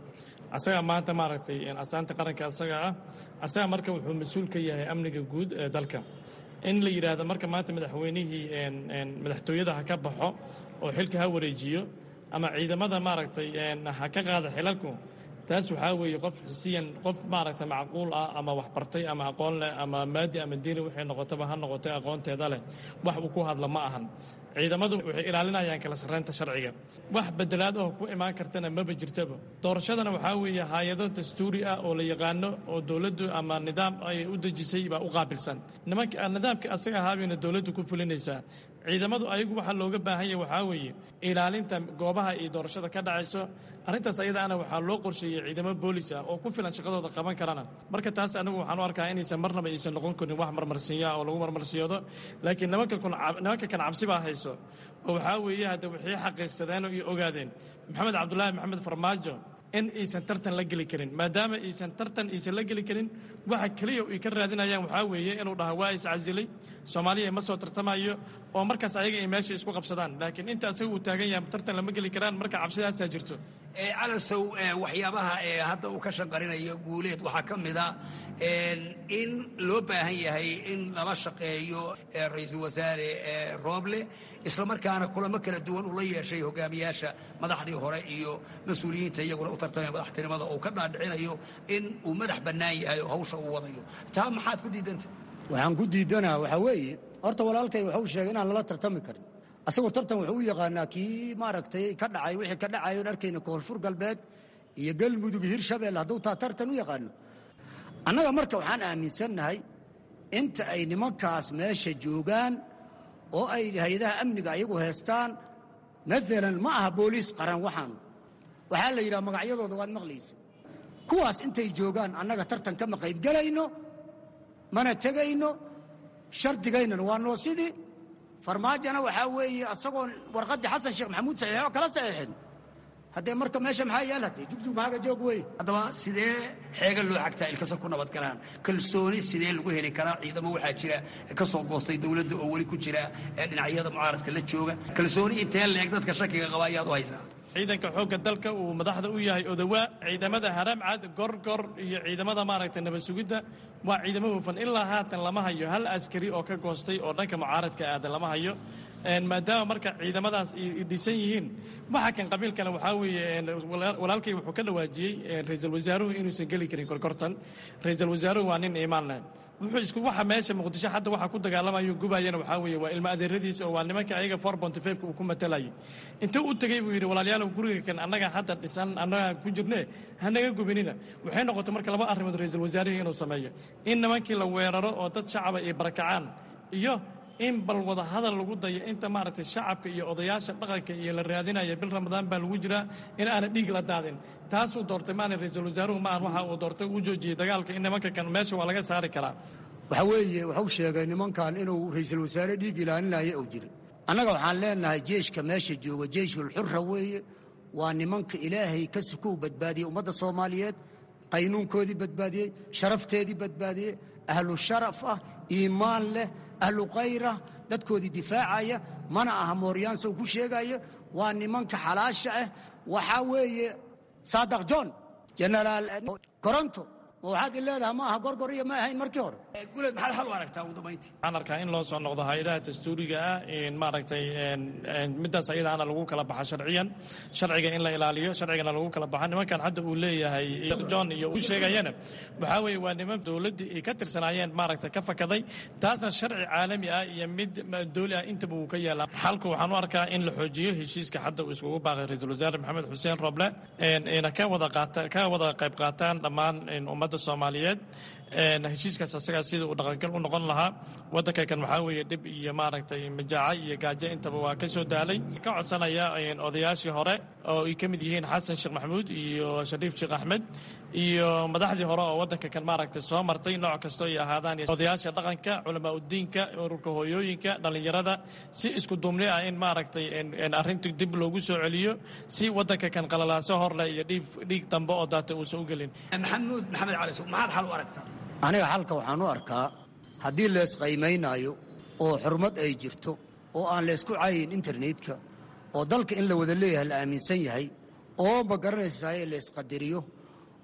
S15: asagaa maanta maaragtay asaanta qaranka asaga ah asaga marka wuxuu mas-uul ka yahay amniga guud ee dalka in la yidhaahdo marka maanta madaxweynihii madaxtooyada ha ka baxo oo xilka ha wareejiyo ama ciidamada maaragtay ha ka qaada xilalku taas waxaa weeye qof xisiyan qof maaragtay macquul ah ama waxbartay ama aqoon leh ama maadi ama diini waxay noqotaba ha noqotay aqoonteeda leh wax uu ku hadla ma ahan ciidamadu waxay ilaalinayaan kala sarreynta sharciga wax bedelaad oo ku imaan kartana maba jirtaba doorashadana waxaa weeye hay-ado dastuuri ah oo la yaqaano oo dowladdu ama nidaam ay u dejisay baa u qaabilsan nimanka nidaamka asaga ahaabayna dowladdu ku fulinaysaa ciidamadu ayagu waxaa looga baahan yahay waxaa weeye ilaalinta goobaha iyo doorashada ka dhacayso arrintaas ayadaana waxaa loo qorsheeyey ciidamo boolis ah oo ku filan shaqadooda qaban karana marka taas anigu waxaan u arkaa inaysan marnaba aysan noqon karin wax marmarsiinya oo lagu marmarsiyoodo laakiin nimanka nimanka kan cabsi baa hayso oo waxaa weeye hadda waxay xaqiiqsadeen iyo ogaadeen maxamed cabdulaahi maxamed farmaajo in aysan tartan la geli karin maadaama aysan tartan aysan la geli karin waxa keliya ay ka raadinayaan waxaa weeye inuu dhaha waa iscasilay soomaaliya ma soo tartamayo oo markaas ayaga ay meesha isku qabsadaan laakiin inta asaga uu taagan yahay tartan lama geli karaan marka cabsidaasaa jirto
S14: calasow waxyaabaha hadda uu ka shanqarinayo guuleed waxaa ka mida in loo baahan yahay in lala shaqeeyo ra-iisul wasaare rooble islamarkaana kulamo kala duwan uu la yeeshay hogaamiyaasha madaxdii hore iyo mas-uuliyiinta iyaguna u tartamaya madaxtinimada uu ka dhaadhicinayo in uu madax bannaan yahay oo hawsha uu wadayo taa maxaad ku diidanta
S16: waxaan ku diidanaa waxaa weeye horta walaalkay waxuu sheegay inaan lala tartami karin asagoo tartan wuxuu u yaqaanaa kii maaragtay ka dhacay wixii ka dhacayo on arkayna koonfur galbeed iyo galmudug hirshabelle hadduu taa tartan u yaqaano annaga marka waxaan aaminsannahay inta ay nimankaas meesha joogaan oo ay hay-adaha amniga ayagu heestaan maalan ma aha booliis qaran waxaanu waxaa la yidhaha magacyadooda waad maqlaysa kuwaas intay joogaan annaga tartan kama qaybgelayno mana tegayno shardigaynana waa noo sidii farmaajona waxaa weeye asagoo warqaddii xasan sheekh maxamuud saxiixo kala saxiixin haddee marka meesha maxaa yaal hadee jugjug maxaaga joog wey
S14: haddaba sidee xeega loo xagtaa ilkasa ku nabad galaan kalsooni sidee lagu heli karaa ciidamo waxaa jira ka soo goostay dowladda oo weli ku jira dhinacyada mucaaradka la jooga kalsooni intee leeg dadka shakiga qaba ayaad u haysaa
S15: ciidanka xoogga dalka uu madaxda u yahay odawaa ciidamada haramcad gorgor iyo ciidamada maaragtay nabad sugidda waa ciidamo hufan ilaa haatan lama hayo hal askari oo ka goostay oo dhanka mucaaradka aadan lama hayo maadaama marka ciidamadaas dhisan yihiin waxa kan qabiilkana waxaa weeye walaalkay wuxuu ka dhawaajiyey ra-iisul wasaaruhu inuusan geli karin korkortan ra-iisul wasaaruhu waa nin iimaan leh wuxuu isku waxa meesha muqdisho hadda waxa ku dagaalamayo gubayana waxaa weeye waa ilmo adeeradiisa oo waa nimanka ayaga four bonty fiveka uu ku matalayay inta u tegey buu yidhi walaalayaalow guriga kan annaga hadda dhisan annaga ku jirne hanaga gubinina waxay noqotay marka laba arrimood ra-iisul wasaarihii inuu sameeyo in nimankii la weeraro oo dad shacaba ay barakacaan iyo in bal wada hadal lagu dayo inta maaragtay shacabka iyo odayaasha dhaqanka iyo la raadinaya bil ramadaan baa lagu jiraa in aana dhiig la daadin taasuu doortay maana ra-iisul wasaaruhu maahan waxa uu doortay uu joojiyey dagaalka in nimanka kan meesha waa laga saari karaa
S16: waxaa weeye wuxuu sheegay nimankan inuu ra-iisul wasaare dhiig ilaalinaya uu jira annaga waxaan leenahay jeeshka meesha jooga jeyshulxura weeye waa nimanka ilaahay ka sukow badbaadiyey ummadda soomaaliyeed qaynuunkoodii badbaadiyey sharafteedii badbaadiyey ahlu sharaf ah iimaan leh ahlu kayrah dadkoodii difaacaya mana aha mooryaansa uu ku sheegaya waa nimanka xalaasha ah waxaa weeye saadaq john jenaraal koronto ma waxaad i leedaha ma aha gorgor iyo ma ahayn markii hore
S14: guleed maxaad xal u aragtaa ugu dambayntii
S15: waxaan arkaa in loo soo noqdo hay-adaha dastuuriga ah in maaragtay middaas ayadaana lagu kala baxa sharciyan sharciga in la ilaaliyo sharcigana lagu kala baxa nimankan hadda uu leeyahay john iyo uu sheegayana waxaa weeye waa niman dowladdii ay ka tirsanaayeen maaragtay ka fakaday taasna sharci caalami ah iyo mid dooli ah intaba uu ka yeelaa xalku waxaan u arkaa in la xoojiyo heshiiska hadda uu iskugu baaqay ra-iisul wasaare maxamed xuseen roble ayna ka wada qaata ka wada qayb qaataan dhammaan ummadda soomaaliyeed heshiiskaas asagaa sida uu dhaqangal u noqon lahaa waddanka kan waxaa weeye dhib iyo maaragtay majaaco iyo gaajo intaba waa ka soo daalay ka codsanaya odayaashii hore oo ay ka mid yihiin xasan sheekh maxamuud iyo shariif sheekh axmed iyo madaxdii hore oo waddanka kan maaragtay soo martay nooc kastoo ay ahaadaan odayaasha dhaqanka culamaa udiinka ururka hooyooyinka dhallinyarada si isku duubni ah in maaragtay arrinta dib loogu soo celiyo si waddanka kan qalalaaso horleh iyo dhiig dambe oo daata uusan u gelin
S14: maxamuud maxamed cali suuq maxaad xal u aragtaa
S16: aniga xalka waxaan u arkaa haddii leesqaymaynaayo oo xurmad ay jirto oo aan leysku cayin internetka oo dalka in la wada leeyahay la aaminsan yahay oo ma garanaysaye leysqadariyo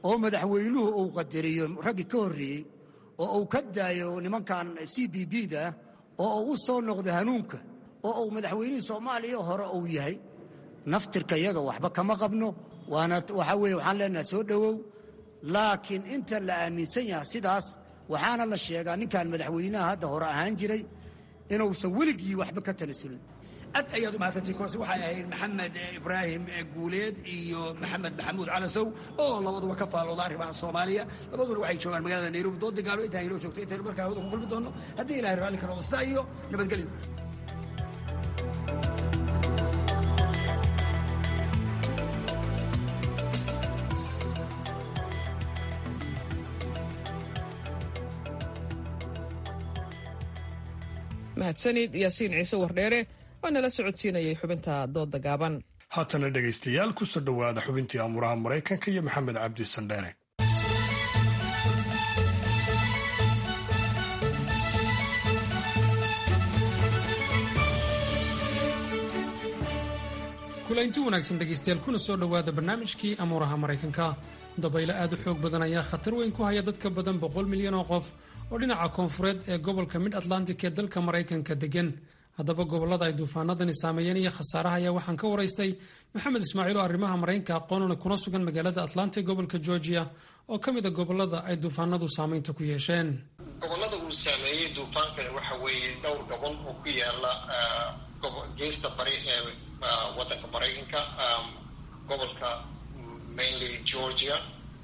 S16: oo madaxweynuhu uu qadariyo raggii ka horreeyey oo uu ka daayo nimankan c b b da oo uu u soo noqdo hanuunka oo uu madaxweynihii soomaaliya hore uu yahay naftirka yaga waxba kama qabno waana waxaa weeye waxaan leenahay soo dhowow laakiin inta la aaminsan yahay sidaas waxaana la sheegaa ninkan madaxweynaha hadda hore ahaan jiray inuusan weligii waxba ka tanasulin
S14: aad ayaad umahadsantay koose waxay ahayd maxamed ibraahim guuleed iyo maxamed maxamuud calasow oo labaduba ka faallooda arrimaha soomaaliya labaduna waxay joogaan magaalada nairobi doodda gaalo intaa inoo joogto intaynu markaa hawada ku kulmi doonno haddii ilahay raalli karo sidaa iyo nabadgelyo
S1: mahadsanid yaasiin ciise wardheere oo nala socodsiinayay xubinta doodda gaaban
S2: haatana dhegaystayaal kusoo dhowaada xubintii amuraha maraykanka iyo maxamed cabdi sandheere
S17: kulaynti wanaagsan dhegaystayaal kuna soo dhowaada barnaamijkii amuuraha maraykanka dabaylo aad u xoog badan ayaa khatar weyn ku haya dadka badan boqol milyan oo qof oo dhinaca koonfureed ee gobolka mid atlantic ee dalka maraykanka degan haddaba gobollada ay duufaanadani saameeyeen iyo khasaaraha ayaa waxaan ka waraystay maxamed ismaaciil oo arrimaha maraykanka aqoonuna kuna sugan magaalada atlanta gobolka georgia oo ka mid a gobollada ay duufaanadu saamaynta ku yeesheen
S18: gobollada uu saameeyey duufaankani waxa weeye dhowr gobol oo ku yaala geesta bari ee waddanka maraykanka gobolka mainly georgia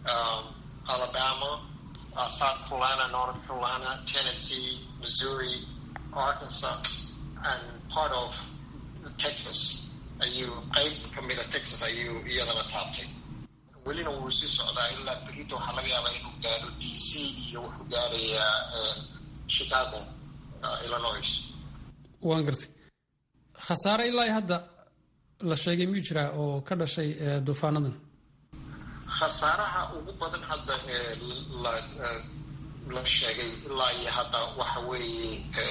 S18: alabama uh, South Carolina, North Carolina, Tennessee, Missouri, Arkansas, and part of Texas. ayuu qayb ka mida texas ayuu iyadana taabtay welina wuu sii socdaa ilaa berito waxaa laga yaabaa inuu gaadho d c iyo wuxuu gaadhayaa chicago illinois
S17: waan gartay khasaare ilaa hadda la sheegay miyuu jiraa oo ka dhashay duufaanadan
S18: khasaaraha ugu badan hadda ee la la sheegay ilaa iyo hadda waxa weeye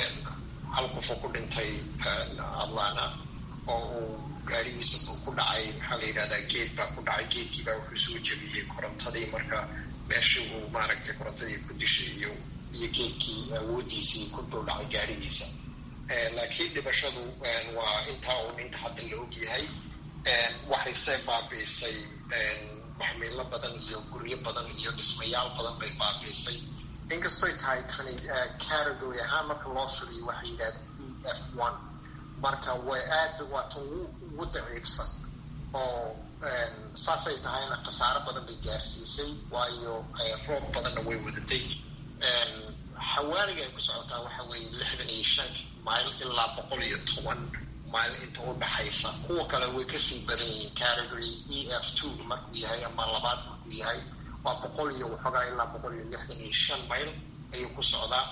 S18: hal qof oo ku dhintay atlana oo uu gaarigiisa ku dhacay maxaa la yidhahdaa geed baa ku dhacay geedkii baa wuxuu soo jebiyey korontadii marka meeshii uu maaragtay korontadii ku dishay iyo iyo geedkii awooddiisii ku dul dhacay gaarigiisa laakiin dhibashadu waa intaa uun inta hadda la og yahay waxayse baabiisay maxmiilo badan iyo guryo badan iyo dhismayaal badan bay baabiisay inkastoy tahay tani category ahaan marka loo firiyo waxay yidhahda e f one marka way aad waa tan ugu daciifsan oo saasay tahayna khasaaro badan bay gaarsiisay waayo roob badanna way wadatay xawaariga ay ku socotaa waxa weeye lixdan iyo shan mayl ilaa boqol iyo toban mayl inta u dhaxaysa kuwa kale way kasii badan yihiin category e f two markuu yahay ama labaad markuu yahay waa boqol iyo waxoogaa ilaa boqol iyo lixdan iyo shan mayl ayuu ku socdaa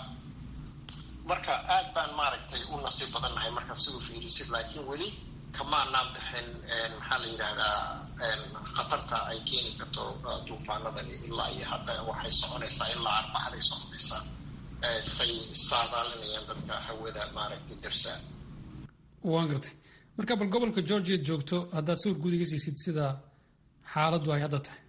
S18: marka aad baan maaragtay u nasiib badannahay marka si u fiirisid laakiin weli kamaanaan bixin maxaa la yidhaahdaa khatarta ay keeni karto duufaanadani ilaa iyo hadda waxay soconaysaa ilaa arbaxday soconaysaa say saadaalinayaan dadka hawada maaragtay darsaa
S17: waan gartay marka bal gobolka georgia joogto haddaad sawir guud iga siisid sida xaaladdu ay hadda tahay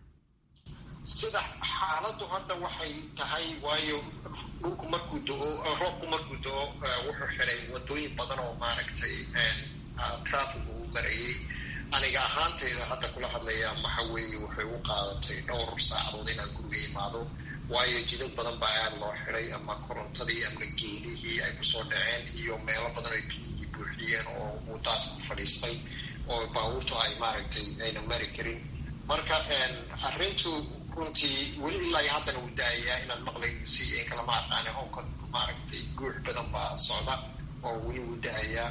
S18: sida xaaladdu hadda waxay tahay waayo dhulku markuu do-o roobku markuu do-o wuxuu xiday wadooyin badan oo maaragtay traffic uu marayay aniga ahaanteyda hadda kula hadlaya waxa weeye waxay u qaadatay dhowr saacadood inaan guriga imaado waayo jidad badan baa aada loo xiday ama korontadii ama geelihii ay kusoo dhaceen iyo meelo badan ay biyihii buuxiyeen oo uu daadku fadhiistay oo baabuurtu ay maaragtay ayna mari karin marka arrintu runtii weli ilaa iyo haddana uu daayayaa inaad maqlayn si in kalama aqaane onka maaragtay guux badan baa socda oo weli uu daayaa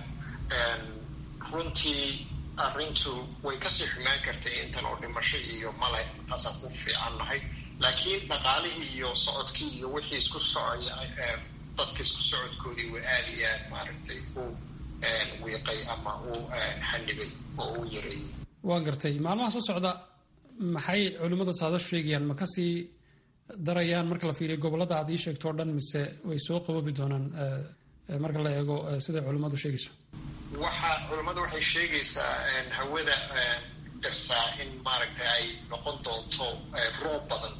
S18: runtii arrintu way kasii xumaan kartay intan oo dhimasho iyo male taasaan ku fiican nahay laakiin dhaqaalihii iyo socodkii iyo wixii isku socaya dadka isku socodkoodii waa aada iyo aad maaragtay u wiiqay ama u xanibay oo u yareeyey
S17: waan gartay maalmaha soo socda maxay culimmada saado sheegayaan ma kasii darayaan marka la fiiriyo gobollada aad ii sheegto o dhan mise way soo qaboobi doonaan marka la eego siday culimmadu sheegayso
S18: waxa culimmadu waxay sheegaysaa hawada darsaa in maaragtay ay noqon doonto roob badan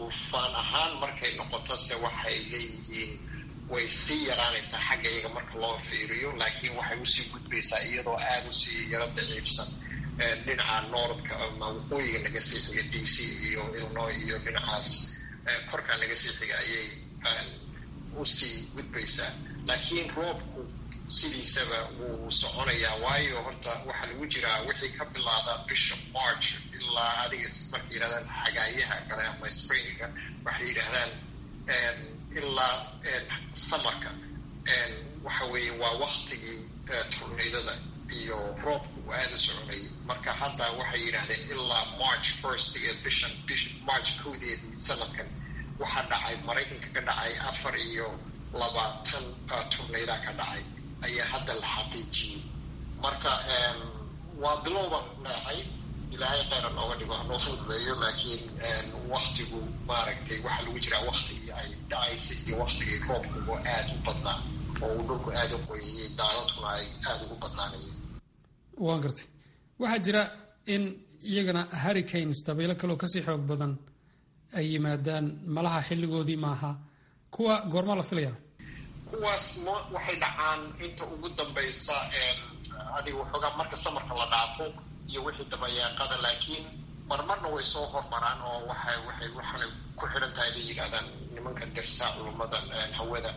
S18: duufaan ahaan markay noqotose waxay leeyihiin way sii yaraanaysaa xagga iyaga marka loo fiiriyo laakiin waxay usii gudbaysaa iyadoo aada usii yaro daciifsan dhinaca noordka ama waqooyiga naga sii xiga d c iyo illinois iyo dhinacaas korkaa naga sii xiga ayay usii gudbaysaa laakiin roobku sidiisaba wuu soconayaa waayo horta waxaa lagu jiraa wixii ka bilaada bisha march ilaa adiga markay yidhahdaan xagaayaha kale ama springa waxay yidhaahdaan ilaa samarka waxa weeye waa waktigii tornaydada iyo roobku uu aada soconayay marka hadda waxay yidhaahdeen ilaa march firstiga bishan bisha march kowdeedii sanadkan waxaa dhacay maraykanka ka dhacay afar iyo labaatan tornayda ka dhacay ayaa hadda la xaqiijiyey marka waa bilowban leexay ilaahay kheyra nooga dhigo hanoo fududeeyo laakiin waktigu maaragtay waxaa lagu jiraa waktigii ay dhacaysay iyo waktigii roobkugu aada u badnaa oo uu dhulku aada u qoyayay daadadkuna ay aada ugu badnaanayeen
S17: waan gartay waxaa jira in iyagana hurricanes dabaylo kaleoo kasii xoog badan ay yimaadaan malaha xilligoodii maaha kuwa goormaa la filaya
S18: kuwaas m waxay dhacaan inta ugu dambaysa adiga waxoogaa marka samarka la dhaafo iyo wixii dabayaaqada laakiin marmarna way soo hormaraan oo waxay waxay waxaanay ku xidhan tahay bay yidhahdaan nimanka dirsaa culummada hawada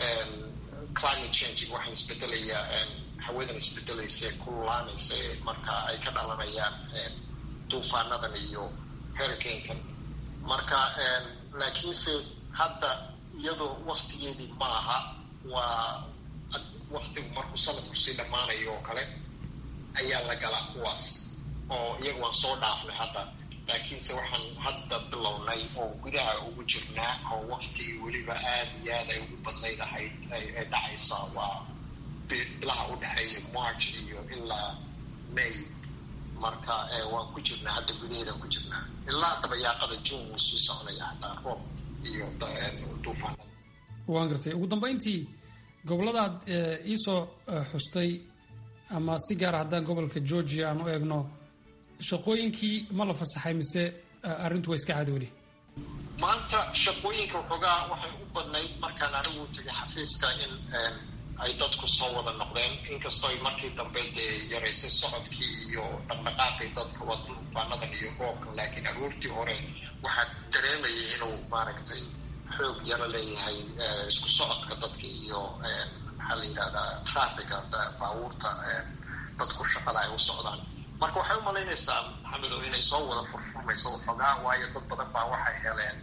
S18: climate change waxaan isbedelayaa hawadan isbedelaysa kululaanaysa marka ay ka dhalanayaan duufaanadan iyo hurricanekan marka laakiinse hadda iyadoo waktigeedii maaha waa waktigu markuu sanadku sii dhammaanayo oo kale ayaa la galaa kuwaas oo iyaga waan soo dhaafnay hadda laakiinse waxaan hadda bilownay oo gudaha ugu jirnaa oo waktigii weliba aada iyo aad ay ugu badnayd ahayd ay dhacaysaa waa bilaha u dhexeeya march iyo ilaa may marka waan ku jirnaa hadda gudaheedaan ku jirnaa ilaa dabayaaqada june wuu sii soconaya hataa roob iyo duufaanada
S17: waan gartay ugu dambayntii goboladaad iisoo xustay ama si gaara haddaan gobolka georgia aan u eegno shaqooyinkii ma la fasaxay mise arrintu waa iska caadi weli
S18: maanta shaqooyinka waxoogaa waxay u badnayd markaan anigu tegay xafiiska in ay dadku soo wada noqdeen inkastoo ay markii dambe dee yaraysay socodkii iyo dhaqdhaqaaqii dadka waa duufaanadan iyo roobkan laakiin aroortii hore waxaa dareemayay inuu maaragtay xoog yaro leeyahay isku socodka dadka iyo maxaa la yidhahdaa traffica baabuurta dadku shaqada ay u socdaan marka waxay u malaynaysaa maxamedow inay soo wada furfurmayso waxoogaa waayo dad badan baa waxay heleen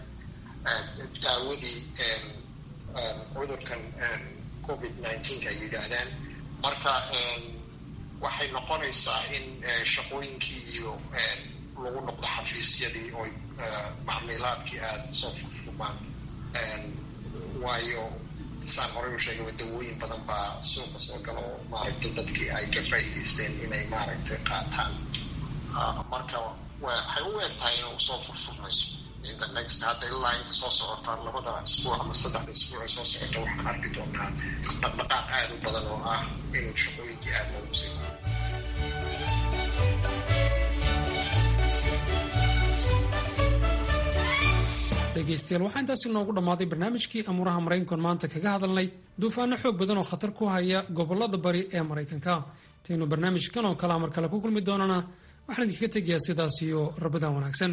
S18: daawadii cudurkan covid nineteenka ay yidhaahdaan marka waxay noqonaysaa in shaqooyinkii iyo lagu noqdo xafiisyadii oo macmiilaadkii aada soo furfurmaan waayo saan horey u sheegay dawooyin badan baa suuqa soo gala oo maaragtay dadkii ay ka faa'iidaysteen inay maaragtay qaataan marka waxay u eg tahay inuu soo furfurmayso inta next hadda ilaa inta soo socota labada isbuuc ama saddexda isbuuc ee soo socota waxaan arki doonaa dhaqdhaqaaq aada u badan oo ah inuu shaqooyinkii aada loogu sii
S17: dhegaystayaal waxaa intaasi noogu dhammaaday barnaamijkii amuuraha maraykankan maanta kaga hadalnay duufaano xoog badan oo khatar ku haya gobolada bari ee maraykanka intaynu barnaamijkan oo kalea mar kale ku kulmi doonana waxaan idinkaga tegayaa sidaas iyo rabadaan wanaagsan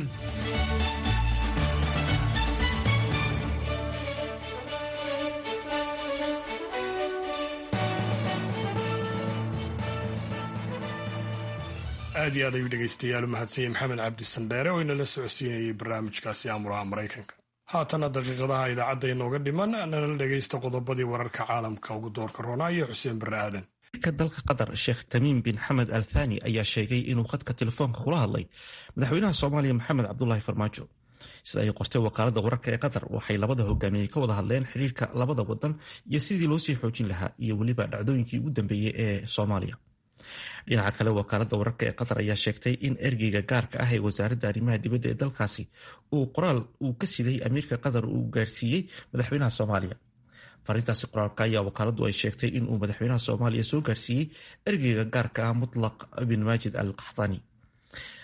S2: aad iyo aad ayuu dhegaystayaal u mahadsanyay maxamed cabdi sandheere oo inala socodsiinayay barnaamijkaasi amuraha maraykanka haatana daqiiqadaha idaacadda inooga dhiman nala dhegaysta qodobadii wararka caalamka ugu doorka roonaa iyo xuseen barre aadan
S5: ka dalka qatar sheekh tamiim bin xamed al thani ayaa sheegay inuu khadka telefoonka kula hadlay madaxweynaha soomaaliya maxamed cabdulaahi farmaajo sida ay qortay wakaalada wararka ee qatar waxay labada hogaamiyey ka wada hadleen xiriirka labada wadan iyo sidii loo sii xoojin lahaa iyo weliba dhacdooyinkii ugu dambeeyey ee soomaaliya dhinaca kale wakaalada wararka ee qatar ayaa sheegtay in ergeyga gaarka ah ee wasaaradda arrimaha dibadda ee dalkaasi uu qoraal uu ka siday amiirka qatar uu gaarsiiyey madaxweynaha soomaaliya farintaasi qoraalka ayaa wakaaladu ay sheegtay inuu madaxweynaha soomaaliya soo gaarsiiyey ergeyga gaarka ah mutlaq bin maajid al qaxtani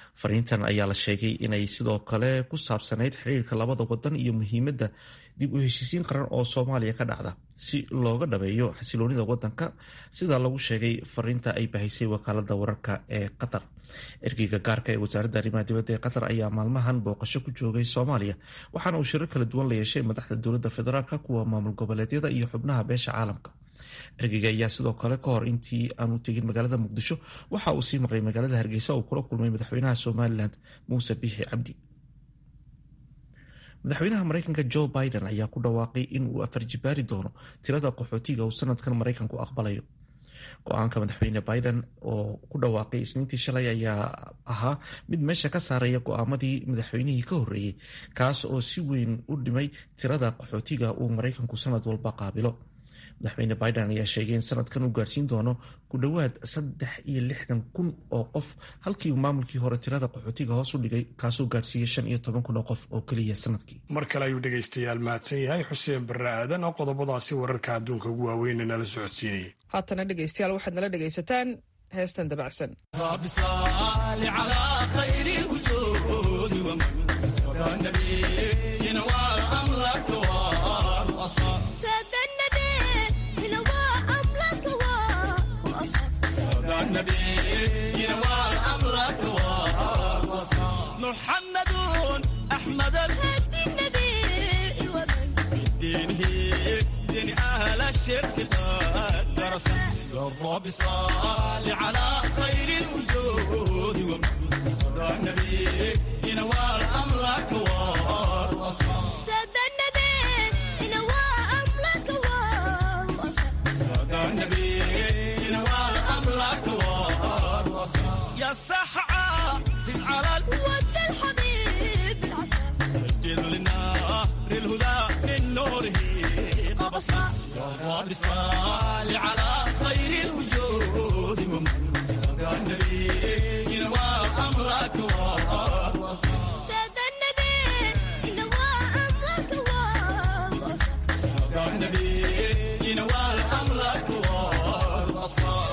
S5: fariintan ayaa la sheegay inay sidoo kale ku saabsanayd xiriirka labada wadan iyo muhiimadda dib u heshiisiin qaran oo soomaaliya ka dhacda si looga dhabeeyo xasiloonida wadanka sida lagu sheegay fariinta ay bahaysay wakaalada wararka ee qatar ergeyga gaarka ee wasaaradda arrimaha dibadda ee qatar ayaa maalmahan booqasho ku joogay soomaaliya waxaana uu shirar kala duwan la yeeshay madaxda dowladda federaalk kuwa maamul goboleedyada iyo xubnaha beesha caalamka ergeyga ayaa sidoo kale ka hor intii aanu tegin magaalada muqdisho waxa uu sii maray magaalada hargeysa uu kula kulmay madaxweynaha somalilan muuse biixi cabdi madaxweynaha mareykanka joe biden ayaa ku dhawaaqay in uu afarjibaari doono tirada qaxootiga uu sanadkan mareykanku aqbalayo go-aanka madaxweyne biden oo ku dhawaaqay isniintii shalay ayaa ahaa mid meesha ka saaraya go-aamadii madaxweynihii ka horreeyey kaas oo si weyn u dhimay tirada qaxootiga uu mareykanku sanad walba qaabilo madaxweyne biden ayaa sheegay in sanadkan uu gaarsiin doono ku dhowaad saddex iyo lixdan kun oo qof halkii uu maamulkii hore tirada qaxootiga hoos u dhigay kaasoo gaarsiiyey shan iyo toban kun oo qof oo keliya sanadkii
S2: mar kale ayuu dhegaystayaal mahadsan yahay xuseen barre aadan oo qodobadaasi wararka adduunka ugu waaweyn nala socodsiinayay
S1: haatana dhegaystayaal waxaad nala dhegaysataan heestan dabacsan
S19: محمد أحمد الهدي النبي ومن بدينه دين أهل الشرك قد درس الرب صال على خير الوجود ومن صدى النبي ينوال أمرك والوصال
S20: سادة النبي ينوال أمرك والوصال
S19: صدى النبي ينوال أمرك والوصال يا سحعة على
S20: ود الحبيب العسى
S19: سجل للنار الهدى من نوره قبصا يا رب صل على خير الوجود ومن صدى النبي ينوى امرك والوصال
S20: سادة النبي ينوال أمرك والوصال
S19: صدى النبي ينوى امرك والوصال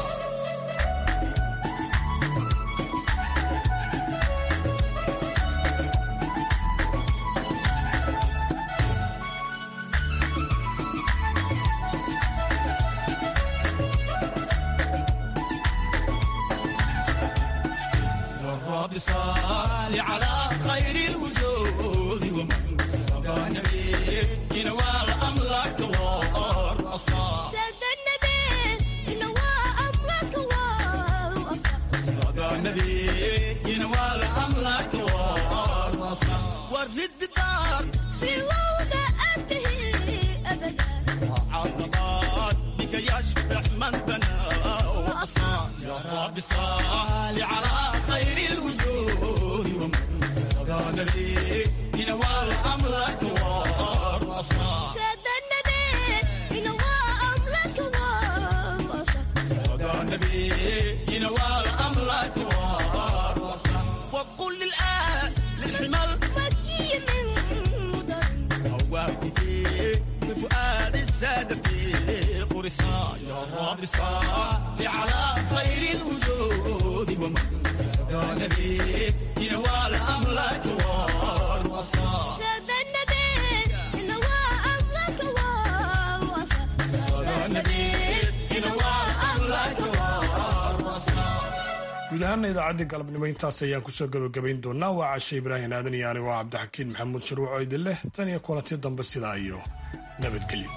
S19: الرب صال على خير الوجود ومن صدى النبي ينوال أمرك والرصاص
S20: سادة النبي ينوال أمرك والوصال
S19: صدى النبي ينوال أمرك والرصاص ورد دار
S20: في وضع أنتهي أبدا
S19: عرضات بك يشفع من بنى وأصان يا رب صال على خير الوجود ومن صدى النبي ينوال أمرك والرصاص
S20: سادة النبي ينوال أمرك والوصال
S19: صدى النبي ينوال أمرك والرصاص وقل للآن للحمل
S20: مكي من مدر
S19: هواكتي بفؤاد السادة في قرصان يا رب صل على خير الوجود ومن صدى النبي ينوال أمرك والوصال
S20: سادة النبي ينوال أمرك والوصال
S19: صدى النبي ينوال أمرك والوصال
S2: guud ahaana idaacaddii galabnimo intaas ayaan kusoo gabagabayn doonaa waa cashe ibraahim aadan iyo anigo cabdixakiin maxamuud sharwac oo idin leh tan iyo kulanti dambe sidaa iyo nabadgelyo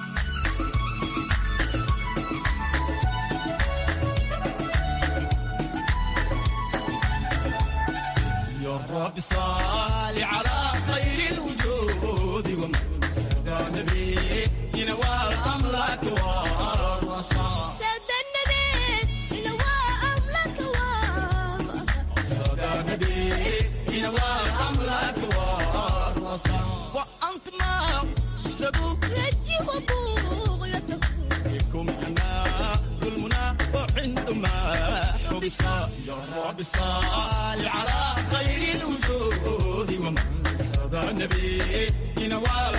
S19: يا رب صل على خير الوجود ومن صدى النبي ينوال أمرك والرصاص
S20: سادة النبي ينوال أمرك والوصال
S19: صدى النبي ينوال أمرك والرصاص وأنت ما سبوك
S20: رجي وبغيته
S19: بكم أنا المنى وعندما حبسا يا رب صل على خير الوجود ومن صدى النبي ينوال